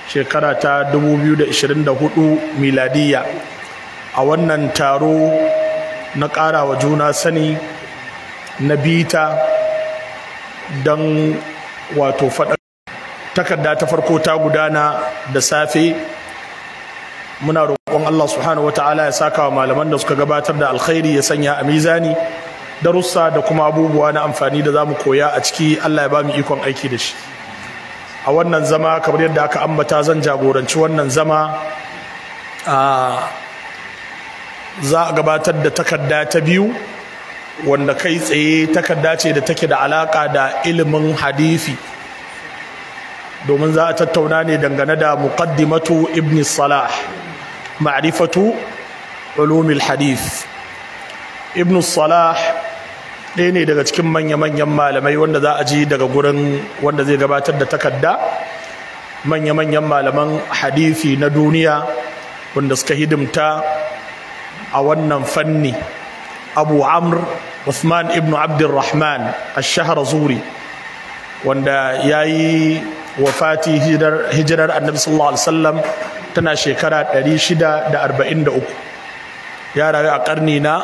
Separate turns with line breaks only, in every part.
shekara ta 2024 miladiya a wannan taro na ƙara wa juna sani na bita don wato faɗa takarda ta farko ta gudana da safe muna roƙon Allah subhanahu wata'ala ya saka wa malaman da suka gabatar da alkhairi ya sanya a mizani darussa da kuma abubuwa na amfani da za mu koya a ciki Allah ya ba mu ikon aiki da shi a wannan zama kamar yadda aka ambata zan jagoranci wannan zama za a gabatar da takarda ta biyu wanda kai tsaye takarda ce da take da alaka da ilimin hadisi domin za a tattauna ne dangane da muqaddimatu ibn salah ma'rifatu ulumil hadith ibn salah ɗaya ne daga cikin manya-manyan malamai wanda za a ji daga gurin wanda zai gabatar da takarda manya-manyan malaman hadithi na duniya wanda suka hidimta a wannan fanni abu amr Uthman ibn Abdulrahman ash-Shahr Zuri wanda ya yi wafati hijirar annabi sallallahu alaihi wasallam tana shekara 643 ya rayu a karni na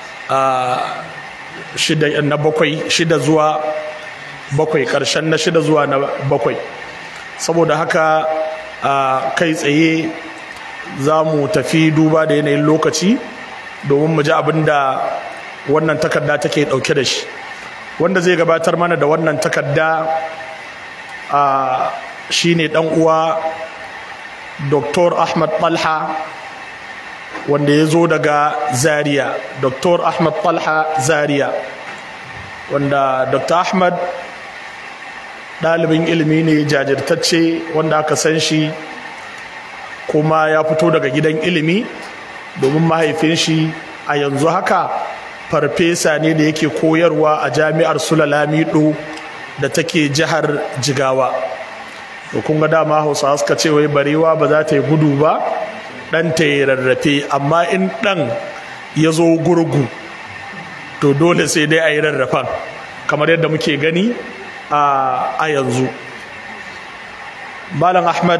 shida na bakwai shida zuwa bakwai karshen na shida zuwa na bakwai saboda haka kai tsaye za mu tafi duba da yanayin lokaci domin mu ji abin da wannan takarda take dauke da shi wanda zai gabatar mana da wannan takarda a shine dan uwa Dr. Ahmad Talha wanda ya zo daga Zaria Dr. Ahmad Talha Zaria wanda Dr. Ahmad ɗalibin ilimi ne jajirtacce wanda aka san shi kuma ya fito daga gidan ilimi domin mahaifin shi a yanzu haka farfesa ne da yake koyarwa a jami'ar sulalamido da take jihar jigawa to kun ga dama hausawa suka ce wai barewa ba za ta yi gudu ba ɗan ta yi rarrafe amma in ɗan ya zo gurgu to dole sai dai a yi rarrafan kamar yadda muke gani a yanzu malam ahmad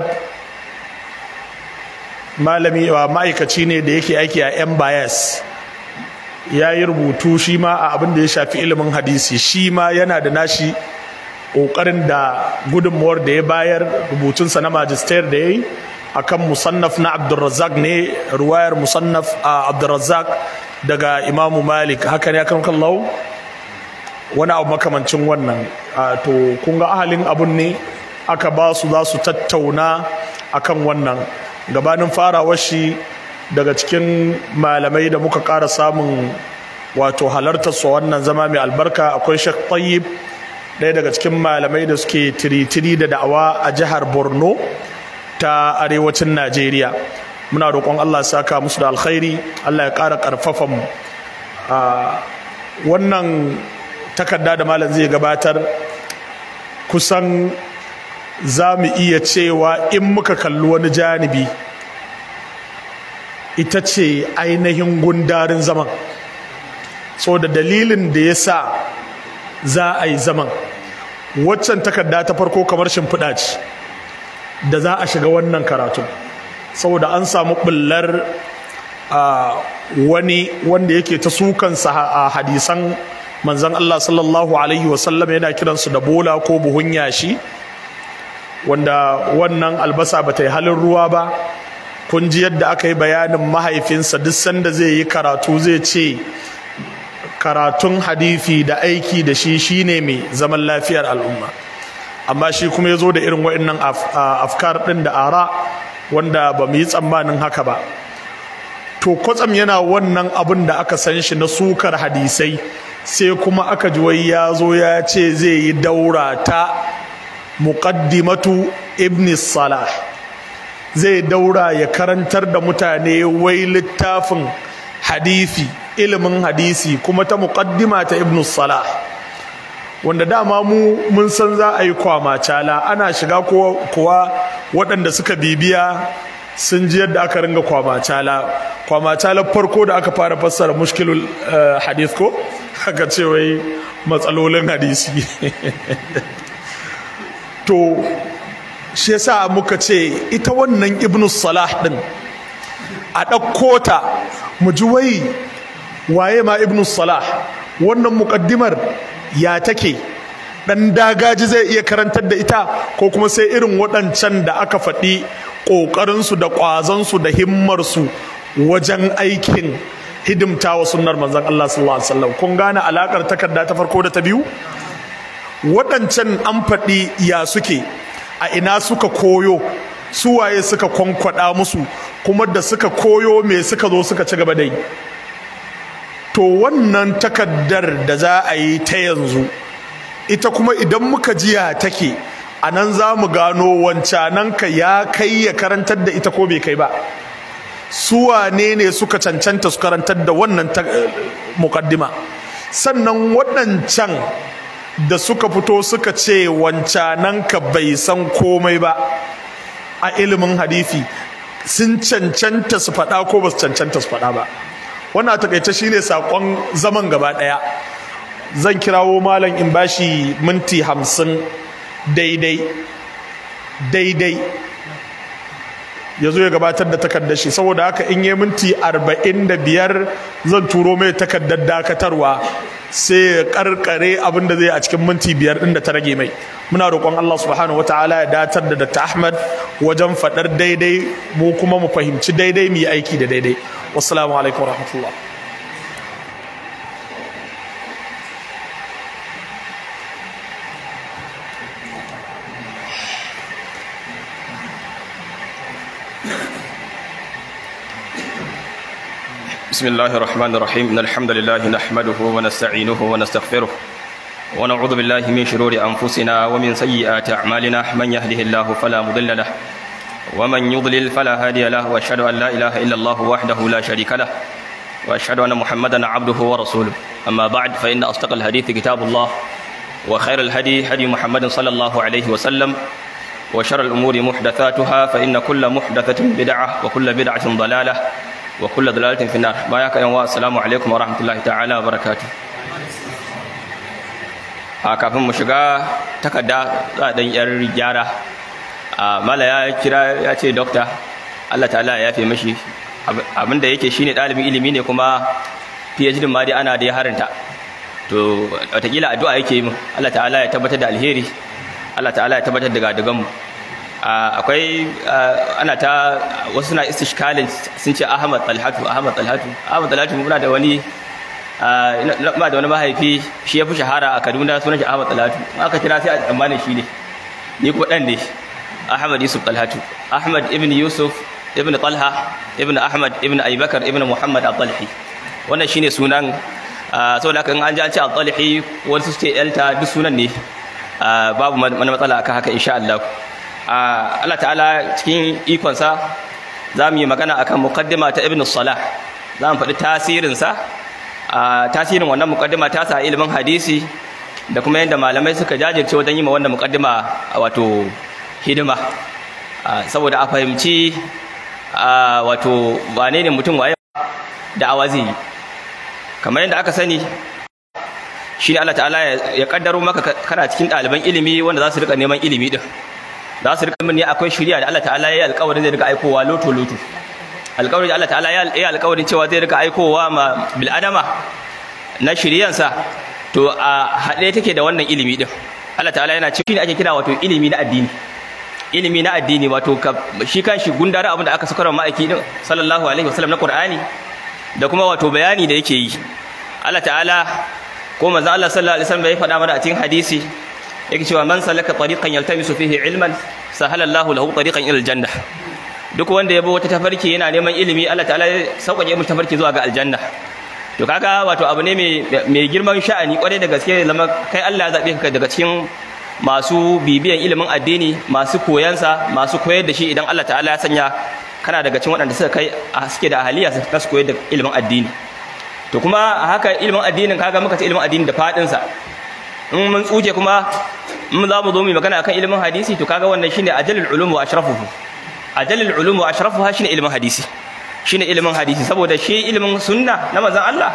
malami ma'aikaci ne da yake aiki a yan bayas ya yi rubutu shi ma a abin da ya shafi ilimin hadisi shi ma yana da nashi ƙoƙarin da gudunmuwar da ya bayar rubutunsa na majistar da ya yi a kan musannaf na abdulrazak ne ruwayar musannaf a abdulrazak daga imamu malik haka ne akan kallau wani abu makamancin wannan to kun ga ahalin abun ne aka ba su za su tattauna akan wannan gabanin farawar shi daga cikin malamai da muka ƙara samun wato halartar su wannan zama mai albarka akwai Sheikh Tayyib ɗaya daga cikin malamai da suke tiritiri da da'awa a jihar Borno ta arewacin Najeriya muna roƙon Allah ya saka musu da alkhairi Allah ya ƙara ƙarfafa mu wannan takarda da malam zai gabatar kusan za mu iya cewa in muka kalli wani janibi ita ce ainihin gundarin zaman so da dalilin da ya sa za a yi zaman waccan takarda ta farko kamar shimfiɗa ce da za a shiga wannan karatu saboda an samu ɓullar wani wanda yake ta sukansa a hadisan manzan Allah sallallahu alaihi wasallam yana kiransu da bola ko buhun yashi wanda wannan albasa ba ta yi halin ruwa ba kun ji yadda aka yi bayanin mahaifinsa duk sanda zai yi karatu zai ce karatun hadithi da aiki da shi shine mai zaman lafiyar al'umma amma shi kuma ya zo da irin wa'annan afkar ɗin da ara wanda ba mu yi tsammanin haka ba to kwatsam yana wannan abin da aka san shi na sukar hadisai sai kuma aka ji wai ya zo ya ce zai yi daura ta muqaddimatu ibn salah zai daura ya karantar da mutane wai littafin hadisi ilimin hadisi kuma ta muqaddima ta ibn salah wanda dama mu mun san za a yi kwamacala ana shiga kuwa waɗanda suka bibiya sun ji yadda aka ringa kwamacala kwamacala farko da aka fara fassara mushkilul hadith ko aka ce wai matsalolin hadisi to shi yasa muka ce ita wannan ibnu salah din a ɗauko ta mu ji wai waye ma ibnu salah wannan muƙaddimar ya take ɗan dagaji zai iya karantar da ita ko kuma sai irin waɗancan da aka faɗi ƙoƙarinsu da ƙwazonsu da himmarsu wajen aikin hidimta wa sunnar manzon Allah sallallahu alaihi wasallam kun gane alakar takarda ta farko da ta biyu waɗancan an faɗi ya suke a ina suka koyo su waye suka kwankwada musu kuma da suka koyo me suka zo suka ci gaba da yi to wannan takardar da za a yi ta yanzu ita kuma idan muka jiya take a nan za mu gano wancananka ya kai ya karantar da ita ko bai kai ba su wane ne suka cancanta su karantar da wannan mukaddima sannan waɗancan da suka fito suka ce wancananka bai san komai ba a ilimin hadithi sun cancanta su faɗa ko ba su cancanta su faɗa ba wannan takaice shine saƙon zaman gaba ɗaya zan kirawo malam in bashi minti hamsin daidai daidai ya zo ya gabatar da takardar shi saboda haka in yi minti arba'in da biyar zan turo mai takardar dakatarwa sai ya karkare abin da zai a cikin minti biyar din da ta rage mai muna roƙon Allah subhanahu wataala ya datar da Dr. Ahmad wajen faɗar daidai mu kuma mu fahimci daidai mu yi aiki da daidai wassalamu alaikum warahmatullah
بسم الله الرحمن الرحيم إن الحمد لله نحمده ونستعينه ونستغفره ونعوذ بالله من شرور أنفسنا ومن سيئات أعمالنا من يهده الله فلا مضل له ومن يضلل فلا هادي له وأشهد أن لا إله إلا الله وحده لا شريك له وأشهد أن محمدا عبده ورسوله أما بعد فإن أصدق الحديث كتاب الله وخير الهدي هدي محمد صلى الله عليه وسلم وشر الأمور محدثاتها فإن كل محدثة بدعة وكل بدعة ضلالة wa kulla dalalatin fi nar baya ka yanwa assalamu alaikum wa rahmatullahi ta'ala wa barakatuh a kafin mu shiga takarda za dan yar gyara a mala ya kira ya ce dokta Allah ta'ala ya yafe mashi abinda yake shine dalibin ilimi ne kuma PhD ma dai ana da ya harinta to watakila addu'a yake min Allah ta'ala ya tabbatar da alheri Allah ta'ala ya tabbatar da gadagan mu akwai ana ta wasu na istishkalin sun ce ahmad talhatu ahmad talhatu ahmad talhatu muna da wani ma da wani mahaifi shi ya fi shahara a kaduna sunan shi ahmad talhatu aka kira sai a tsammanin shi ne ni ko dan ne ahmad yusuf talhatu ahmad ibn yusuf ibn talha ibn ahmad ibn abubakar ibn muhammad al-talhi wannan shine sunan saboda haka in an ji an ce al-talhi wasu su ce elta duk sunan ne babu wani matsala akan haka insha Allah Allah ta'ala cikin ikonsa za mu yi magana akan mukaddima ta ibn salah za mu faɗi tasirinsa tasirin wannan mukaddima ta sa ilimin hadisi da kuma yadda malamai suka jajirce wajen yi ma wannan mukaddima wato hidima saboda a fahimci wato wane ne mutum waye da awazi kamar yadda aka sani shi ne Allah ta'ala ya kaddaro maka kana cikin ɗaliban ilimi wanda za su rika neman ilimi din za su rika min ne akwai shirya da Allah ta'ala ya yi alƙawarin zai rika aikowa loto loto alƙawarin da Allah ta'ala ya yi alƙawarin cewa zai rika aikowa ma bil adama na shiryansa to a haɗe take da wannan ilimi din Allah ta'ala yana cikin ake kira wato ilimi na addini ilimi na addini wato shi kan shi gundara abin da aka sakar ma'aiki din sallallahu alaihi wasallam na Qur'ani da kuma wato bayani da yake yi Allah ta'ala ko manzo Allah sallallahu alaihi wasallam ya faɗa mana a cikin hadisi yake cewa man salaka tariqan yaltamisu fihi ilman sahala Allahu lahu tariqan ila aljanna duk wanda ya bi wata tafarki yana neman ilimi Allah ta'ala ya sauƙaƙe mu tafarki zuwa ga aljanna to kaga wato abu ne mai girman sha'ani kwarai da gaske zama kai Allah ya zabe ka daga cikin masu bibiyan ilimin addini masu koyansa masu koyar da shi idan Allah ta'ala ya sanya kana daga cikin waɗanda suka kai suke da ahaliya su koyar da ilimin addini to kuma haka ilimin addinin kaga muka ce ilimin addini da fadin sa in mun tsuke kuma in za mu zo mu magana akan ilimin hadisi to kaga wannan shine ajalul ulum wa ashrafuhu ajalul ulum wa ashrafuha shine ilimin hadisi shine ilimin hadisi saboda shi ilimin sunna na manzon Allah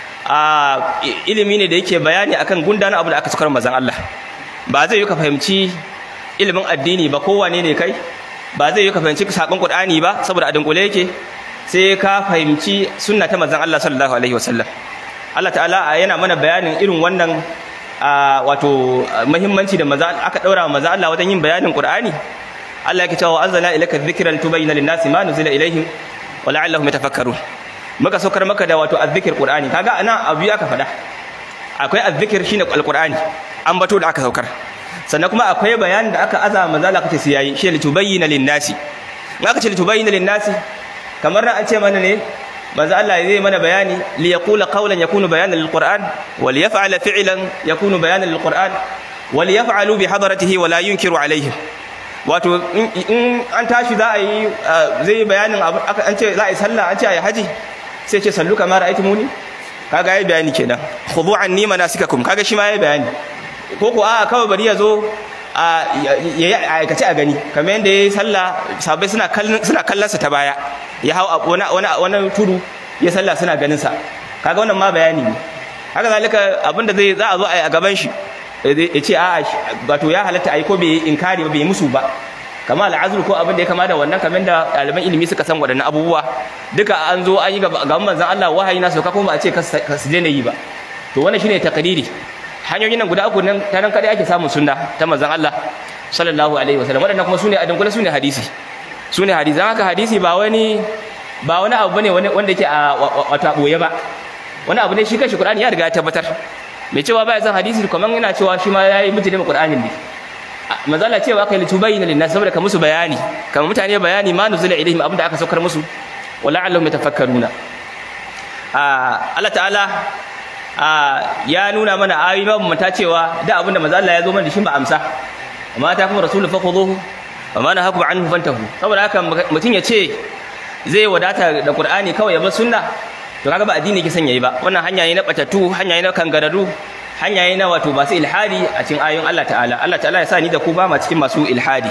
a ilimi ne da yake bayani akan gundana abu da aka sukar manzon Allah ba zai yi ka fahimci ilimin addini ba kowane ne kai ba zai yi ka fahimci sakon qur'ani ba saboda a dunkule yake sai ka fahimci sunna ta manzon Allah sallallahu alaihi wasallam Allah ta'ala yana mana bayanin irin wannan wato muhimmanci da maza aka daura wa maza Allah wajen yin bayanin qur'ani Allah yake cewa anzalna ilayka dhikra litubayyana lin-nasi ma nuzila ilayhim wa la'allahum yatafakkarun muka saukar maka da wato azzikir qur'ani kaga ana abu aka faɗa akwai azzikir shine alqur'ani an bato da aka saukar sannan kuma akwai bayanin da aka azama manzo Allah kace sai yayi shi litubayyana lin-nasi in aka ce litubayyana lin-nasi kamar nan an ce mana ne manzo Allah zai mana bayani li yaqula qawlan yakunu bayanan lil-qur'an wa li yaf'ala fi'lan yakunu bayanan lil-qur'an wa li yaf'alu bi hadratihi wa la yunkiru alaihim wato in an tashi za a yi zai bayanin an ce za a yi sallah an ce a yi haji sai ce sallu kamar ra'aytumuni kaga yayi bayani kenan khudhu anni manasikakum kaga shi ma yayi bayani ko ko a kawai bari ya zo a yayi aikace a gani kamar yanda yayi sallah sabai suna kallon suna kallon sa ta baya ya hau wani wani wani tudu ya sallah suna ganin sa kaga wannan ma bayani ne haka zalika abinda zai za a zo a gaban shi ya ce a wato ya halatta ai ko bai inkari ba bai musu ba kama al'azur ko abin da ya kama da wannan kamar da ɗaliban ilimi suka san waɗannan abubuwa duka an zo an yi gaban manzan Allah wahayi na sauka kuma a ce ka su daina yi ba to wannan shine takadiri hanyoyin nan guda uku nan ta nan kadai ake samun sunna ta manzan Allah sallallahu alaihi wasallam waɗannan kuma sune adin kula sune hadisi sune hadisi haka hadisi ba wani ba wani abu bane wanda yake a wata boye ba wani abu ne shi kanshi Qur'ani ya riga ya tabbatar mai cewa baya san hadisi kaman yana cewa shi ma yayi mutune Qur'anin ne mazala cewa kai litubayyana linnas saboda ka musu bayani kamar mutane bayani ma nuzila ilaihim abinda aka saukar musu wala allahum yatafakkaruna Allah ta'ala ya nuna mana ayoyi mabambanta cewa da abinda manzo Allah ya zo mana da shi ba amsa amma ta kuma rasulullahi fakhuduhu wa ma nahakum anhu fantahu saboda haka mutun ya ce zai wadata da qur'ani kawai ya bar sunna to kaga ba addini yake son yayi ba wannan hanya ne na batatu hanya ne na kangararru hanya ne na wato masu ilhadi a cikin ayoyin Allah ta'ala Allah ta'ala ya sa ni da ku ba ma cikin masu ilhadi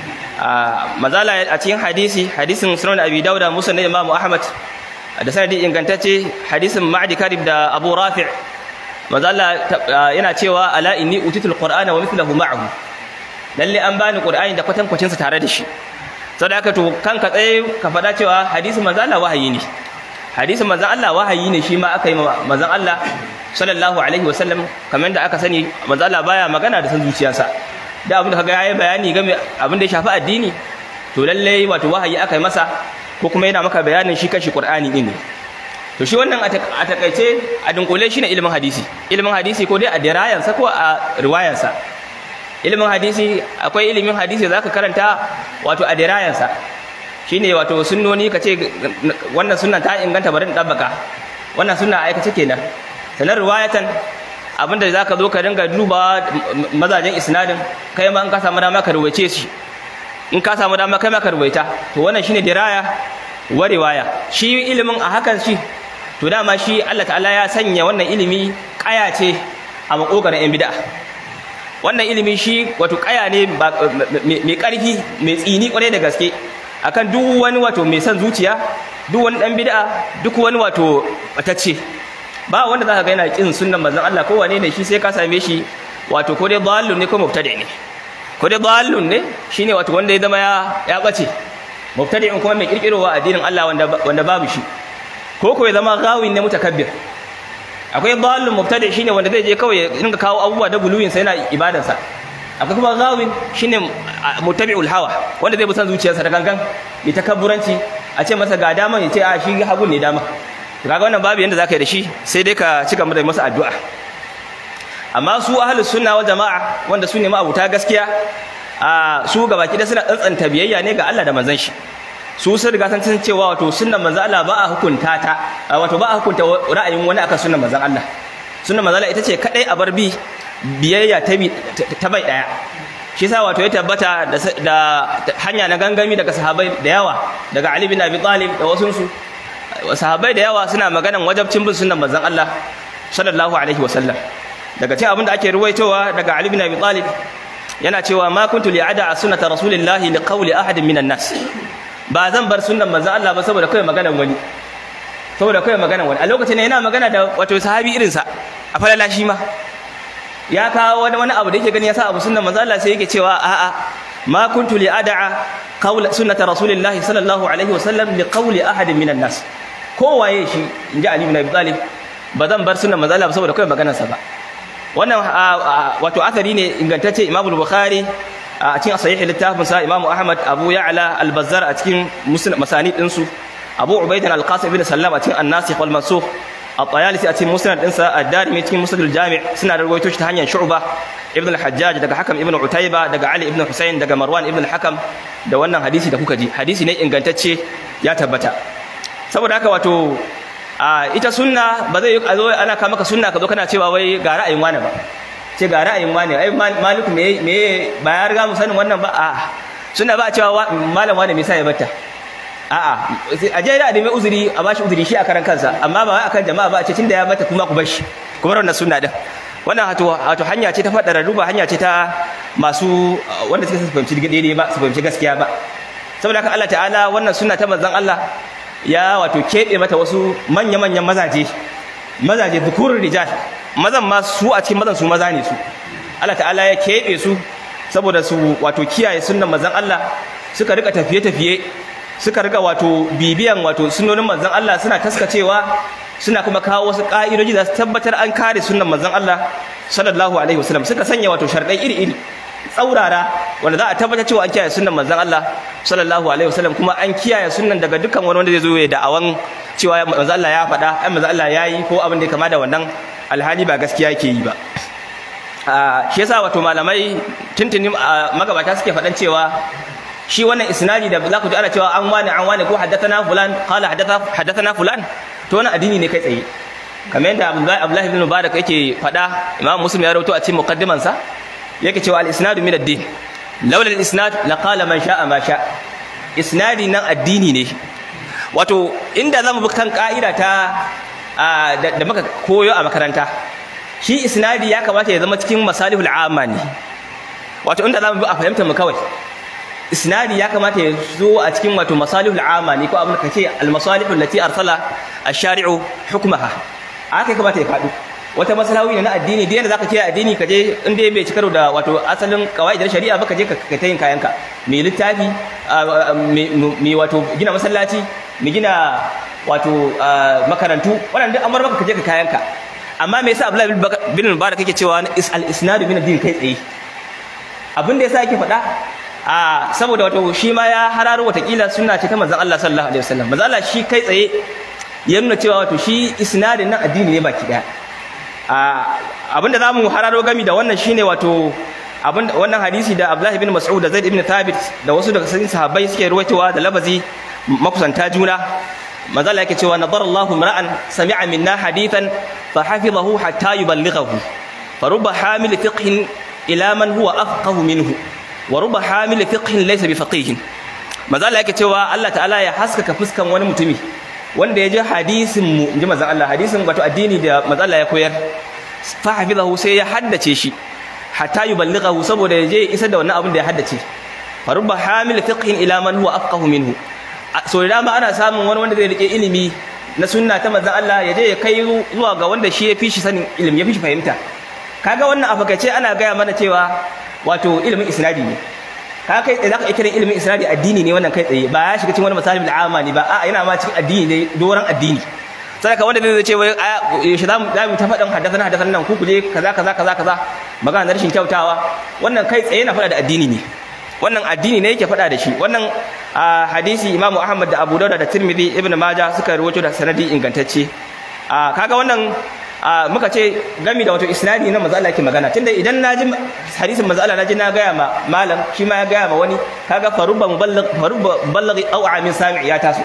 mazala a cikin hadisi hadisin sunan abi dauda musa na imamu ahmad da sanadi ingantacce hadisin ma'adi karib da abu rafi' mazala yana cewa ala inni utitul qur'ana wa mithluhu ma'ahu lalle an bani qur'ani da kwatankwacin sa tare da shi saboda haka to kanka tsaye ka faɗa cewa hadisin mazala wahayi ne hadisin manzon Allah wahayi ne shi ma aka yi manzon Allah sallallahu alaihi wasallam kamar da aka sani manzon Allah baya magana da san zuciyarsa da abin da kaga yayi bayani game abin da ya shafi addini to lalle wato wahayi aka yi masa ko kuma yana maka bayanin shi kanshi Qur'ani din ne to shi wannan a takaice a dunkule shi ne ilimin hadisi ilimin hadisi ko dai a dirayansa ko a riwayansa ilimin hadisi akwai ilimin hadisi zaka karanta wato a dirayansa shine wato sunnoni ka ce wannan sunnan ta inganta bari in dabbaka wannan sunna aikace kenan sanar riwayatan abinda zaka zo ka dinga duba mazajen isnadin kai ma in ka samu dama ka ruwaice shi in ka samu dama kai ma ka ruwaita to wannan shine diraya wa riwaya shi ilimin a hakan shi to dama shi Allah ta'ala ya sanya wannan ilimi kaya ce a makogarin yan bid'a wannan ilimi shi wato kaya ne mai karfi mai tsini kwarai da gaske akan duk wani wato mai son zuciya duk wani dan bid'a duk wani wato batacce ba wanda zaka ga yana kin sunnan manzon Allah ko wane ne shi sai ka same shi wato ko dai dallun ne ko mubtadi ne ko dai dallun ne shine wato wanda ya zama ya ya bace mubtadi'in kuma mai kirkirowa addinin Allah wanda wanda babu shi ko ko ya zama gawin ne mutakabbir akwai dallun mubtadi shine wanda zai je kawai ya dinga kawo abubuwa da guluyin sa yana ibadarsa akwai kuma gawin shine mutabi'ul hawa wanda zai bi san zuciyarsa da gangan ya takabburanci a ce masa ga dama ya ce a shi hagun ne dama kaga wannan babu yanda zaka yi da shi sai dai ka cika mu da masa addu'a amma su ahlus sunna wal jamaa wanda su ne ma'abuta gaskiya a su gabaki da suna tsantsanta biyayya ne ga Allah da manzon shi su sun riga san cewa wato sunnan manzon Allah ba a hukunta ta wato ba a hukunta ra'ayin wani akan sunnan manzon Allah sunnan manzon Allah ita ce kadai a bar bi biyayya ta bai daya shi yasa wato ya tabbata da hanya na gangami daga sahabbai da yawa daga Ali bin Abi Talib da wasu su sahabbai da yawa suna maganan wajabcin bin sunnan manzon Allah sallallahu alaihi wasallam daga cikin abin da ake ruwaitowa daga Ali bin Abi Talib yana cewa ma kuntu li'ada sunnata rasulillahi liqawli ahadin minan nas ba zan bar sunnan manzon Allah ba saboda kai maganan wani saboda kai maganan wani a lokacin ne yana magana da wato sahabi irin sa a falala shi ma ya kawo wani wani abu da yake gani ya sa abu sunnan manzo Allah sai yake cewa a'a ma kuntu li ad'a qawl sunnata rasulillahi sallallahu alaihi wasallam li qawli ahadin minan nas kowaye shi inji Ali ibn Abi Talib ba zan bar sunnan manzo Allah saboda kai maganar sa ba wannan wato athari ne ingantacce Imam Bukhari a cikin sahih littafin sa Imam Ahmad Abu Ya'la al-Bazzar a cikin masanid din su Abu Ubaidah al-Qasim ibn Sallam a cikin An-Nasikh wal Mansukh at-Tayalisi a cikin Musnad din sa ad-Darimi cikin Musnad al-Jami' suna da rawaito shi ta hanyar Shu'bah ibn al-Hajjaj daga Hakam ibn Utayba daga Ali ibn Husayn daga Marwan ibn al-Hakam da wannan hadisi da kuka ji hadisi ne ingantacce ya tabbata saboda haka wato a ita sunna ba zai a zo ana kama maka sunna ka zo kana cewa wai ga ra'ayin wani ba ce ga ra'ayin wani ai maliku me me ba ya riga mu sanin wannan ba a sunna ba a cewa malam wani me sai ya batta a'a a je da mai uzuri a bashi uzuri shi a karan kansa amma ba wai akan jama'a ba a ce tunda ya bata kuma ku bar shi kuma wannan sunna din wannan wato wato hanya ce ta fadara ruba hanya ce ta masu wanda suke su fahimci daidai ba su fahimci gaskiya ba saboda haka Allah ta'ala wannan sunna ta manzon Allah ya wato keɓe mata wasu manya-manyan mazaje mazaje zukurin rijal mazan ma su a cikin mazan su maza ne su Allah ta'ala ya keɓe su saboda su wato kiyaye sunnan manzon Allah suka rika tafiye-tafiye suka rika wato bibiyan wato sunnonin manzon Allah suna taskacewa suna kuma kawo wasu ka'idoji da su tabbatar an kare sunnan manzon Allah sallallahu alaihi wasallam suka sanya wato sharɗai iri-iri tsaurara wanda za a tabbatar cewa an kiyaye sunnan manzon Allah sallallahu alaihi wasallam kuma an kiyaye sunnan daga dukkan wani wanda zai zo ya da'awan cewa manzon Allah ya faɗa ai manzon Allah ya yi ko abin da ya kama da wannan alhali ba gaskiya yake yi ba shi yasa wato malamai tuntunin magabata suke faɗan cewa shi wannan isnadi da za ku ji ana cewa an wani an wani ko haddathana fulan qala haddathana fulan to wannan addini ne kai tsaye kamar yadda Abdullahi ibn Mubarak yake faɗa Imam Muslim ya rawaito a cikin muqaddiman sa yake cewa al-isnadu min ad-din laula al-isnad la qala man sha'a ma sha isnadi nan addini ne wato inda zamu bi kan ka'ida ta da muka koyo a makaranta shi isnadi ya kamata ya zama cikin masalihul amma ne wato inda zamu bi a fahimta mu kawai isnadi ya kamata ya zo a cikin wato masalihul amma ne ko abin da kace al-masalihul lati arsala ash-shari'u hukmaha aka kamata ya faɗo wata maslahohi ne na addini da yanda zaka ce addini ka je inda bai ci karo da wato asalin kawaidar shari'a ba ka je ka ta yin kayanka mai littafi mai wato gina masallaci mai gina wato makarantu wannan duk amar baka ka je ka kayanka amma me yasa Abdullahi bin Mubarak yake cewa al-isnadu min ad-din kai tsaye abin da yasa yake faɗa a saboda wato shi ma ya hararo watakila sunna ce ta manzon Allah sallallahu alaihi wasallam manzon Allah shi kai tsaye ya nuna cewa wato shi isnadin nan addini ne baki daya abinda za mu hararo gami da wannan shine wato wannan hadisi da Abdullah ibn Mas'ud da Zaid ibn Thabit da wasu daga cikin sahabbai suke ruwaitowa da labazi makusanta juna manzo Allah yake cewa nadara Allahu mar'an sami'a minna hadithan fa hafizahu hatta yuballighahu farubba hamil fiqhin ila man huwa afqahu minhu wa rubba hamil fiqhin laysa bi faqihin manzo Allah yake cewa Allah ta'ala ya haskaka fuskan wani mutumi wanda ya ji hadisin mu inji manzo Allah hadisin wato addini da manzo Allah ya koyar fa hafizahu sai ya haddace shi hatta yuballighahu saboda ya je isar da wannan abin da ya haddace fa rubba hamil fiqhin ila man huwa afqahu minhu so da dama ana samun wani wanda zai rike ilimi na sunna ta manzon Allah ya je ya kai zuwa ga wanda shi ya fi shi sanin ilimi ya fi shi fahimta kaga wannan afakace ana gaya mana cewa wato ilimin isnadi ne ka kai tsaye zaka iya kiran ilimin isnadi addini ne wannan kai tsaye ba ya shiga cikin wani misali bil amma ne ba a yana ma cikin addini ne doran addini sadaka wanda zai ce wai shi za mu ta faɗin haddathana haddathana nan ku kuje kaza kaza kaza kaza magana na rashin kyautawa wannan kai tsaye na faɗa da addini ne wannan addini ne yake faɗa da shi wannan hadisi Imam Ahmad da Abu Dawud da Tirmidhi Ibn Majah suka rawaito da sanadi ingantacce kaga wannan muka ce gami da wato isnadi na manzo Allah yake magana tunda idan naji hadisin manzo Allah naji na gaya ma malam shi ma ya gaya ma wani kaga faruba muballigh faruba muballigh aw amin sami' ya taso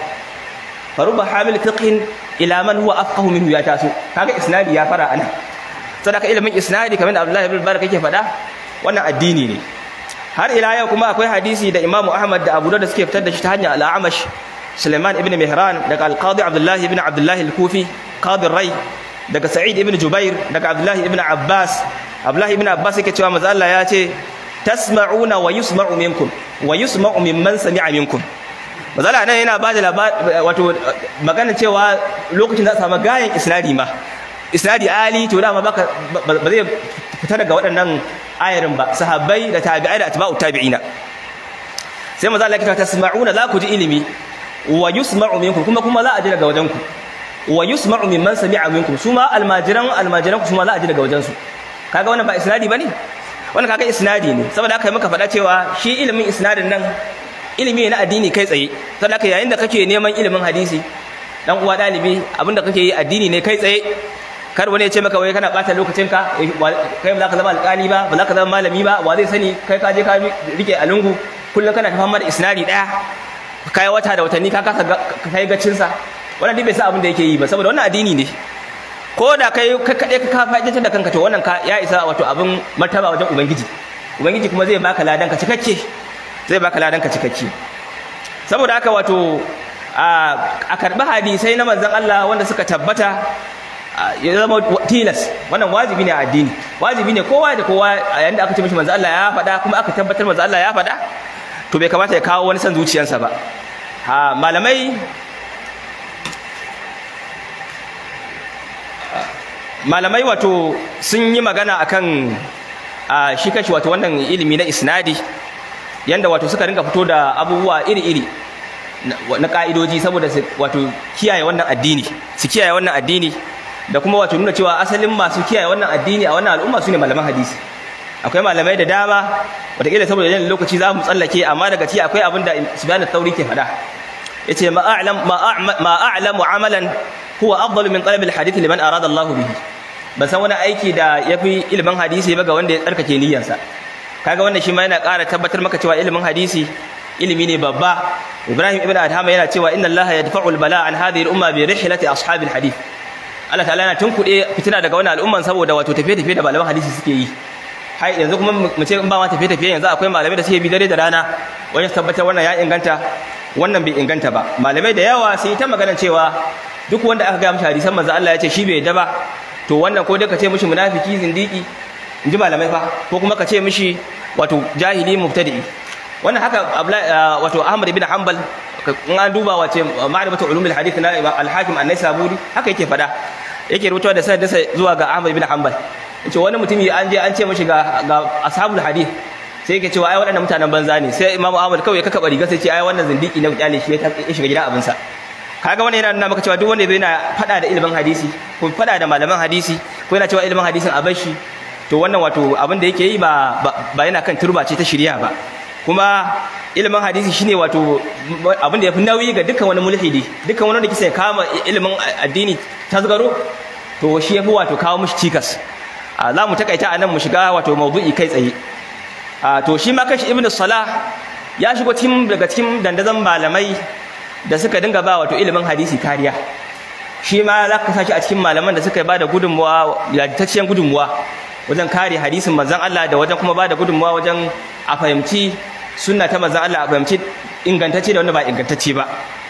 faruba hamil fiqhin ila man huwa afqahu minhu ya taso kaga isnadi ya fara ana sadaka ilimin isnadi kamar Abdullahi ibn Barak yake faɗa wannan addini ne har ila yau kuma akwai hadisi da Imam Ahmad da Abu Dawud suke fitar da shi ta hanyar al-Amash Sulaiman ibn Mihran daga al-Qadi Abdullah ibn Abdullah al-Kufi Qadi Rai daga Sa'id ibn Jubair daga Abdullah ibn Abbas Abdullah ibn Abbas yake cewa manzo Allah ya ce tasma'una wa yusma'u minkum wa yusma'u mimman sami'a minkum manzo Allah nan yana bada wato magana cewa lokacin da samu gayan isnadi ma isnadi ali to dama baka ba zai fita daga waɗannan ayarin ba sahabbai da tabi'ai da atba'u tabi'ina sai manzo Allah ya ce tasma'una za ku ji ilimi wa yusma'u minkum kuma kuma za a ji daga wajen ku wa yusma'u mimman sami'a minkum suma almajiran almajiran ku suma za a ji daga wajen su kaga wannan ba isnadi bane wannan kaga isnadi ne saboda haka muka faɗa cewa shi ilimin isnadin nan ilimi ne na addini kai tsaye saboda haka yayin da kake neman ilimin hadisi dan uwa dalibi abinda kake yi addini ne kai tsaye kar wani ya ce maka wai kana bata lokacinka kai ba za ka zama alƙali ba ba za ka zama malami ba wa zai sani kai ka je ka rike a lungu kullum kana ta fama da isnadi daya kai wata da watanni ka kasa kai gacin sa wannan dai bai sa abin da yake yi ba saboda wannan addini ne ko da kai ka kade ka fa'idantar da kanka to wannan ka ya isa wato abin martaba wajen ubangiji ubangiji kuma zai baka ladan ka cikakke zai baka ladan ka cikakke saboda haka wato a karbi hadisai na manzon Allah wanda suka tabbata ya zama tilas wannan wajibi ne a addini wajibi ne kowa da kowa a yayin da aka ce mishi manzo Allah ya faɗa kuma aka tabbatar manzo Allah ya faɗa to bai kamata ya kawo wani san zuciyarsa ba ha malamai malamai wato sun yi magana akan shi kashi wato wannan ilimi na isnadi yanda wato suka ringa fito da abubuwa iri-iri na ka'idoji saboda su wato kiyaye wannan addini su kiyaye wannan addini da kuma wato nuna cewa asalin masu kiyaye wannan addini a wannan al'umma su ne malaman hadisi akwai malamai da dama wataƙila saboda yin lokaci za mu tsallake amma daga ci akwai abin da subhanahu tauri ke faɗa yace ma a'lam ma a'lamu amalan huwa afdalu min talab alhadith liman arada Allah bihi ban san wani aiki da yafi ilimin hadisi ba ga wanda ya tsarkake niyyarsa kaga wannan shi ma yana ƙara tabbatar maka cewa ilimin hadisi ilimi ne babba Ibrahim ibn Adham yana cewa inna Allah yadfa'u al-bala an hadhihi al-umma bi rihlati ashabil hadith Allah ta'ala yana tunkuɗe fitina daga wannan al'umman saboda wato tafiye-tafiye da malaman hadisi suke yi hai yanzu kuma mu ce in ba ma tafiye-tafiye yanzu akwai malamai da suke bi dare da rana wajen tabbatar wannan ya inganta wannan bai inganta ba malamai da yawa sun yi ta magana cewa duk wanda aka ga mishi hadisan manzo Allah ya ce shi bai yadda ba to wannan ko dai ka ce mishi munafiki zindiki in ji malamai fa ko kuma ka ce mishi wato jahili mubtadi wannan haka wato Ahmad ibn Hanbal in an duba wace ma'rifatu ulumul hadith na al-Hakim an-Naisaburi haka yake fada yake rubutawa da sanadinsa zuwa ga Ahmad ibn Hanbal yace wani mutumi an je an ce mishi ga ga ashabul hadith sai yake cewa ai waɗannan mutanen banza ne sai Imam Ahmad kawai ya kaka riga sai ce ai wannan zindiki na kyale shi ya shiga gida abinsa kaga wannan yana nuna maka cewa duk wanda yana fada da ilimin hadisi ko fada da malaman hadisi ko yana cewa ilimin hadisin a bashi to wannan wato abin da yake yi ba ba yana kan turba ce ta shirya ba kuma ilimin hadisi shine wato abin da yafi nauyi ga dukkan wani mulhidi dukkan wani da kisa kama ilimin addini tasgaro to shi yafi wato kawo mushi cikas za mu takaita anan mu shiga wato mawdu'i kai tsaye to shi ma kashi ibnu salah ya shigo cikin daga cikin dandazon malamai da suka dinga ba wato ilimin hadisi kariya shi ma za ka sashi a cikin malaman da suka ba da gudunmuwa yajitacciyar gudunmuwa wajen kare hadisin manzon Allah da wajen kuma ba da gudunmuwa wajen a fahimci sunna ta manzon Allah a fahimci ingantacce da wanda ba ingantacce ba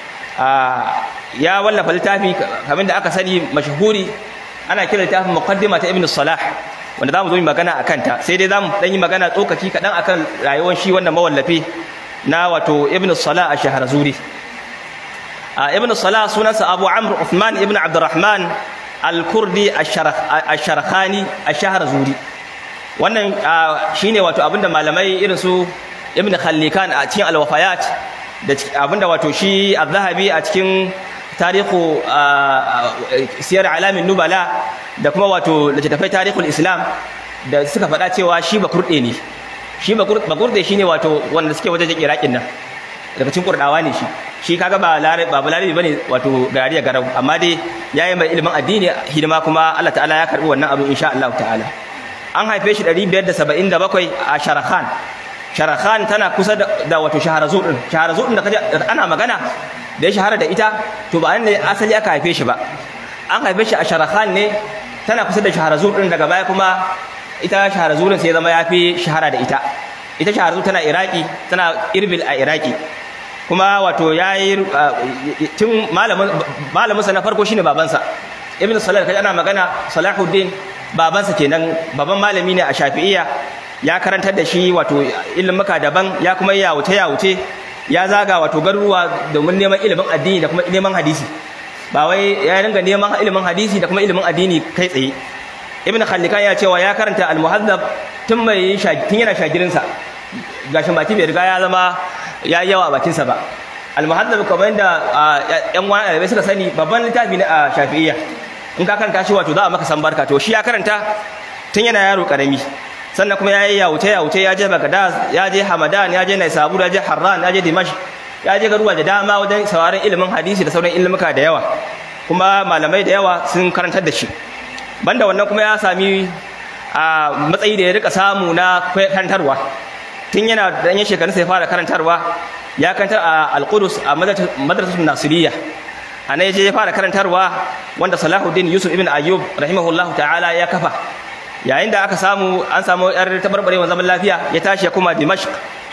ya wallafa littafi kamar da aka sani mashahuri ana kira littafin muqaddima ta ibn salah wanda zamu zo mu magana akan ta sai dai zamu dan yi magana tsokaci kadan akan rayuwar shi wannan mawallafi na wato ibn salah a shaharazuri ibn salah sunansa abu amr uthman ibn abdurrahman al-kurdi ash-sharakhani ash-shaharazuri wannan shine wato abinda malamai irin su ibn khallikan a cikin al-wafayat da abinda wato shi az-zahabi a cikin tarihu siyar alamin nubala da kuma wato littattafai tarihul islam da suka faɗa cewa shi ba kurɗe ne shi ba kurɗe shi ne wato wanda suke wajen iraƙin nan daga cikin kurɗawa ne shi shi kaga ba larabi ba larabi bane wato gariya garau amma dai yayi mai ilimin addini hidima kuma Allah ta'ala ya karbi wannan abu insha Allah ta'ala an haife shi 577 a Sharakhan Sharakhan tana kusa da wato Shaharazur din Shaharazur din da kaje ana magana da ya shahara da ita to ba ne asali aka haife shi ba an haife shi a Sharakhan ne tana kusa da Shaharazur din daga baya kuma ita Shaharazur sai zama yafi shahara da ita ita Shaharazur tana Iraki tana Irbil a Iraki kuma wato yayi tun malamin malamin sa na farko shine babansa Ibn Salah kai ana magana Salahuddin babansa kenan baban malami ne a Shafi'iyya ya karantar da shi wato ilimuka daban ya kuma ya wuce ya wuce ya zaga wato garuruwa domin neman ilimin addini da kuma neman hadisi ba wai ya ringa neman ilimin hadisi da kuma ilimin addini kai tsaye ibn khallikan ya cewa ya karanta al-muhazzab tun mai tun yana shagirinsa gashin baki bai riga ya zama ya yi yawa a bakinsa ba al-muhazzab kamar yadda yan wani ɗalibai suka sani babban littafi ne a shafi'iyya in ka karanta shi wato za a maka san barka to shi ya karanta tun yana yaro karami sannan kuma ya yi yawuce yawuce ya je bagdad ya je hamadan ya je naisabur ya je harran ya je dimash ya je garuwa da dama wajen sauraron ilimin hadisi da sauran ilimuka da yawa kuma malamai da yawa sun karantar da shi banda wannan kuma ya sami a matsayi da ya rika samu na karantarwa tun yana da yan shekarun sai fara karantarwa ya karantar a al-qudus a madrasatul nasiriyya a nan je ya fara karantarwa wanda salahuddin yusuf ibn ayyub rahimahullahu ta'ala ya kafa yayin da aka samu an samu yar tabarbarewar zaman lafiya ya tashi ya kuma dimashq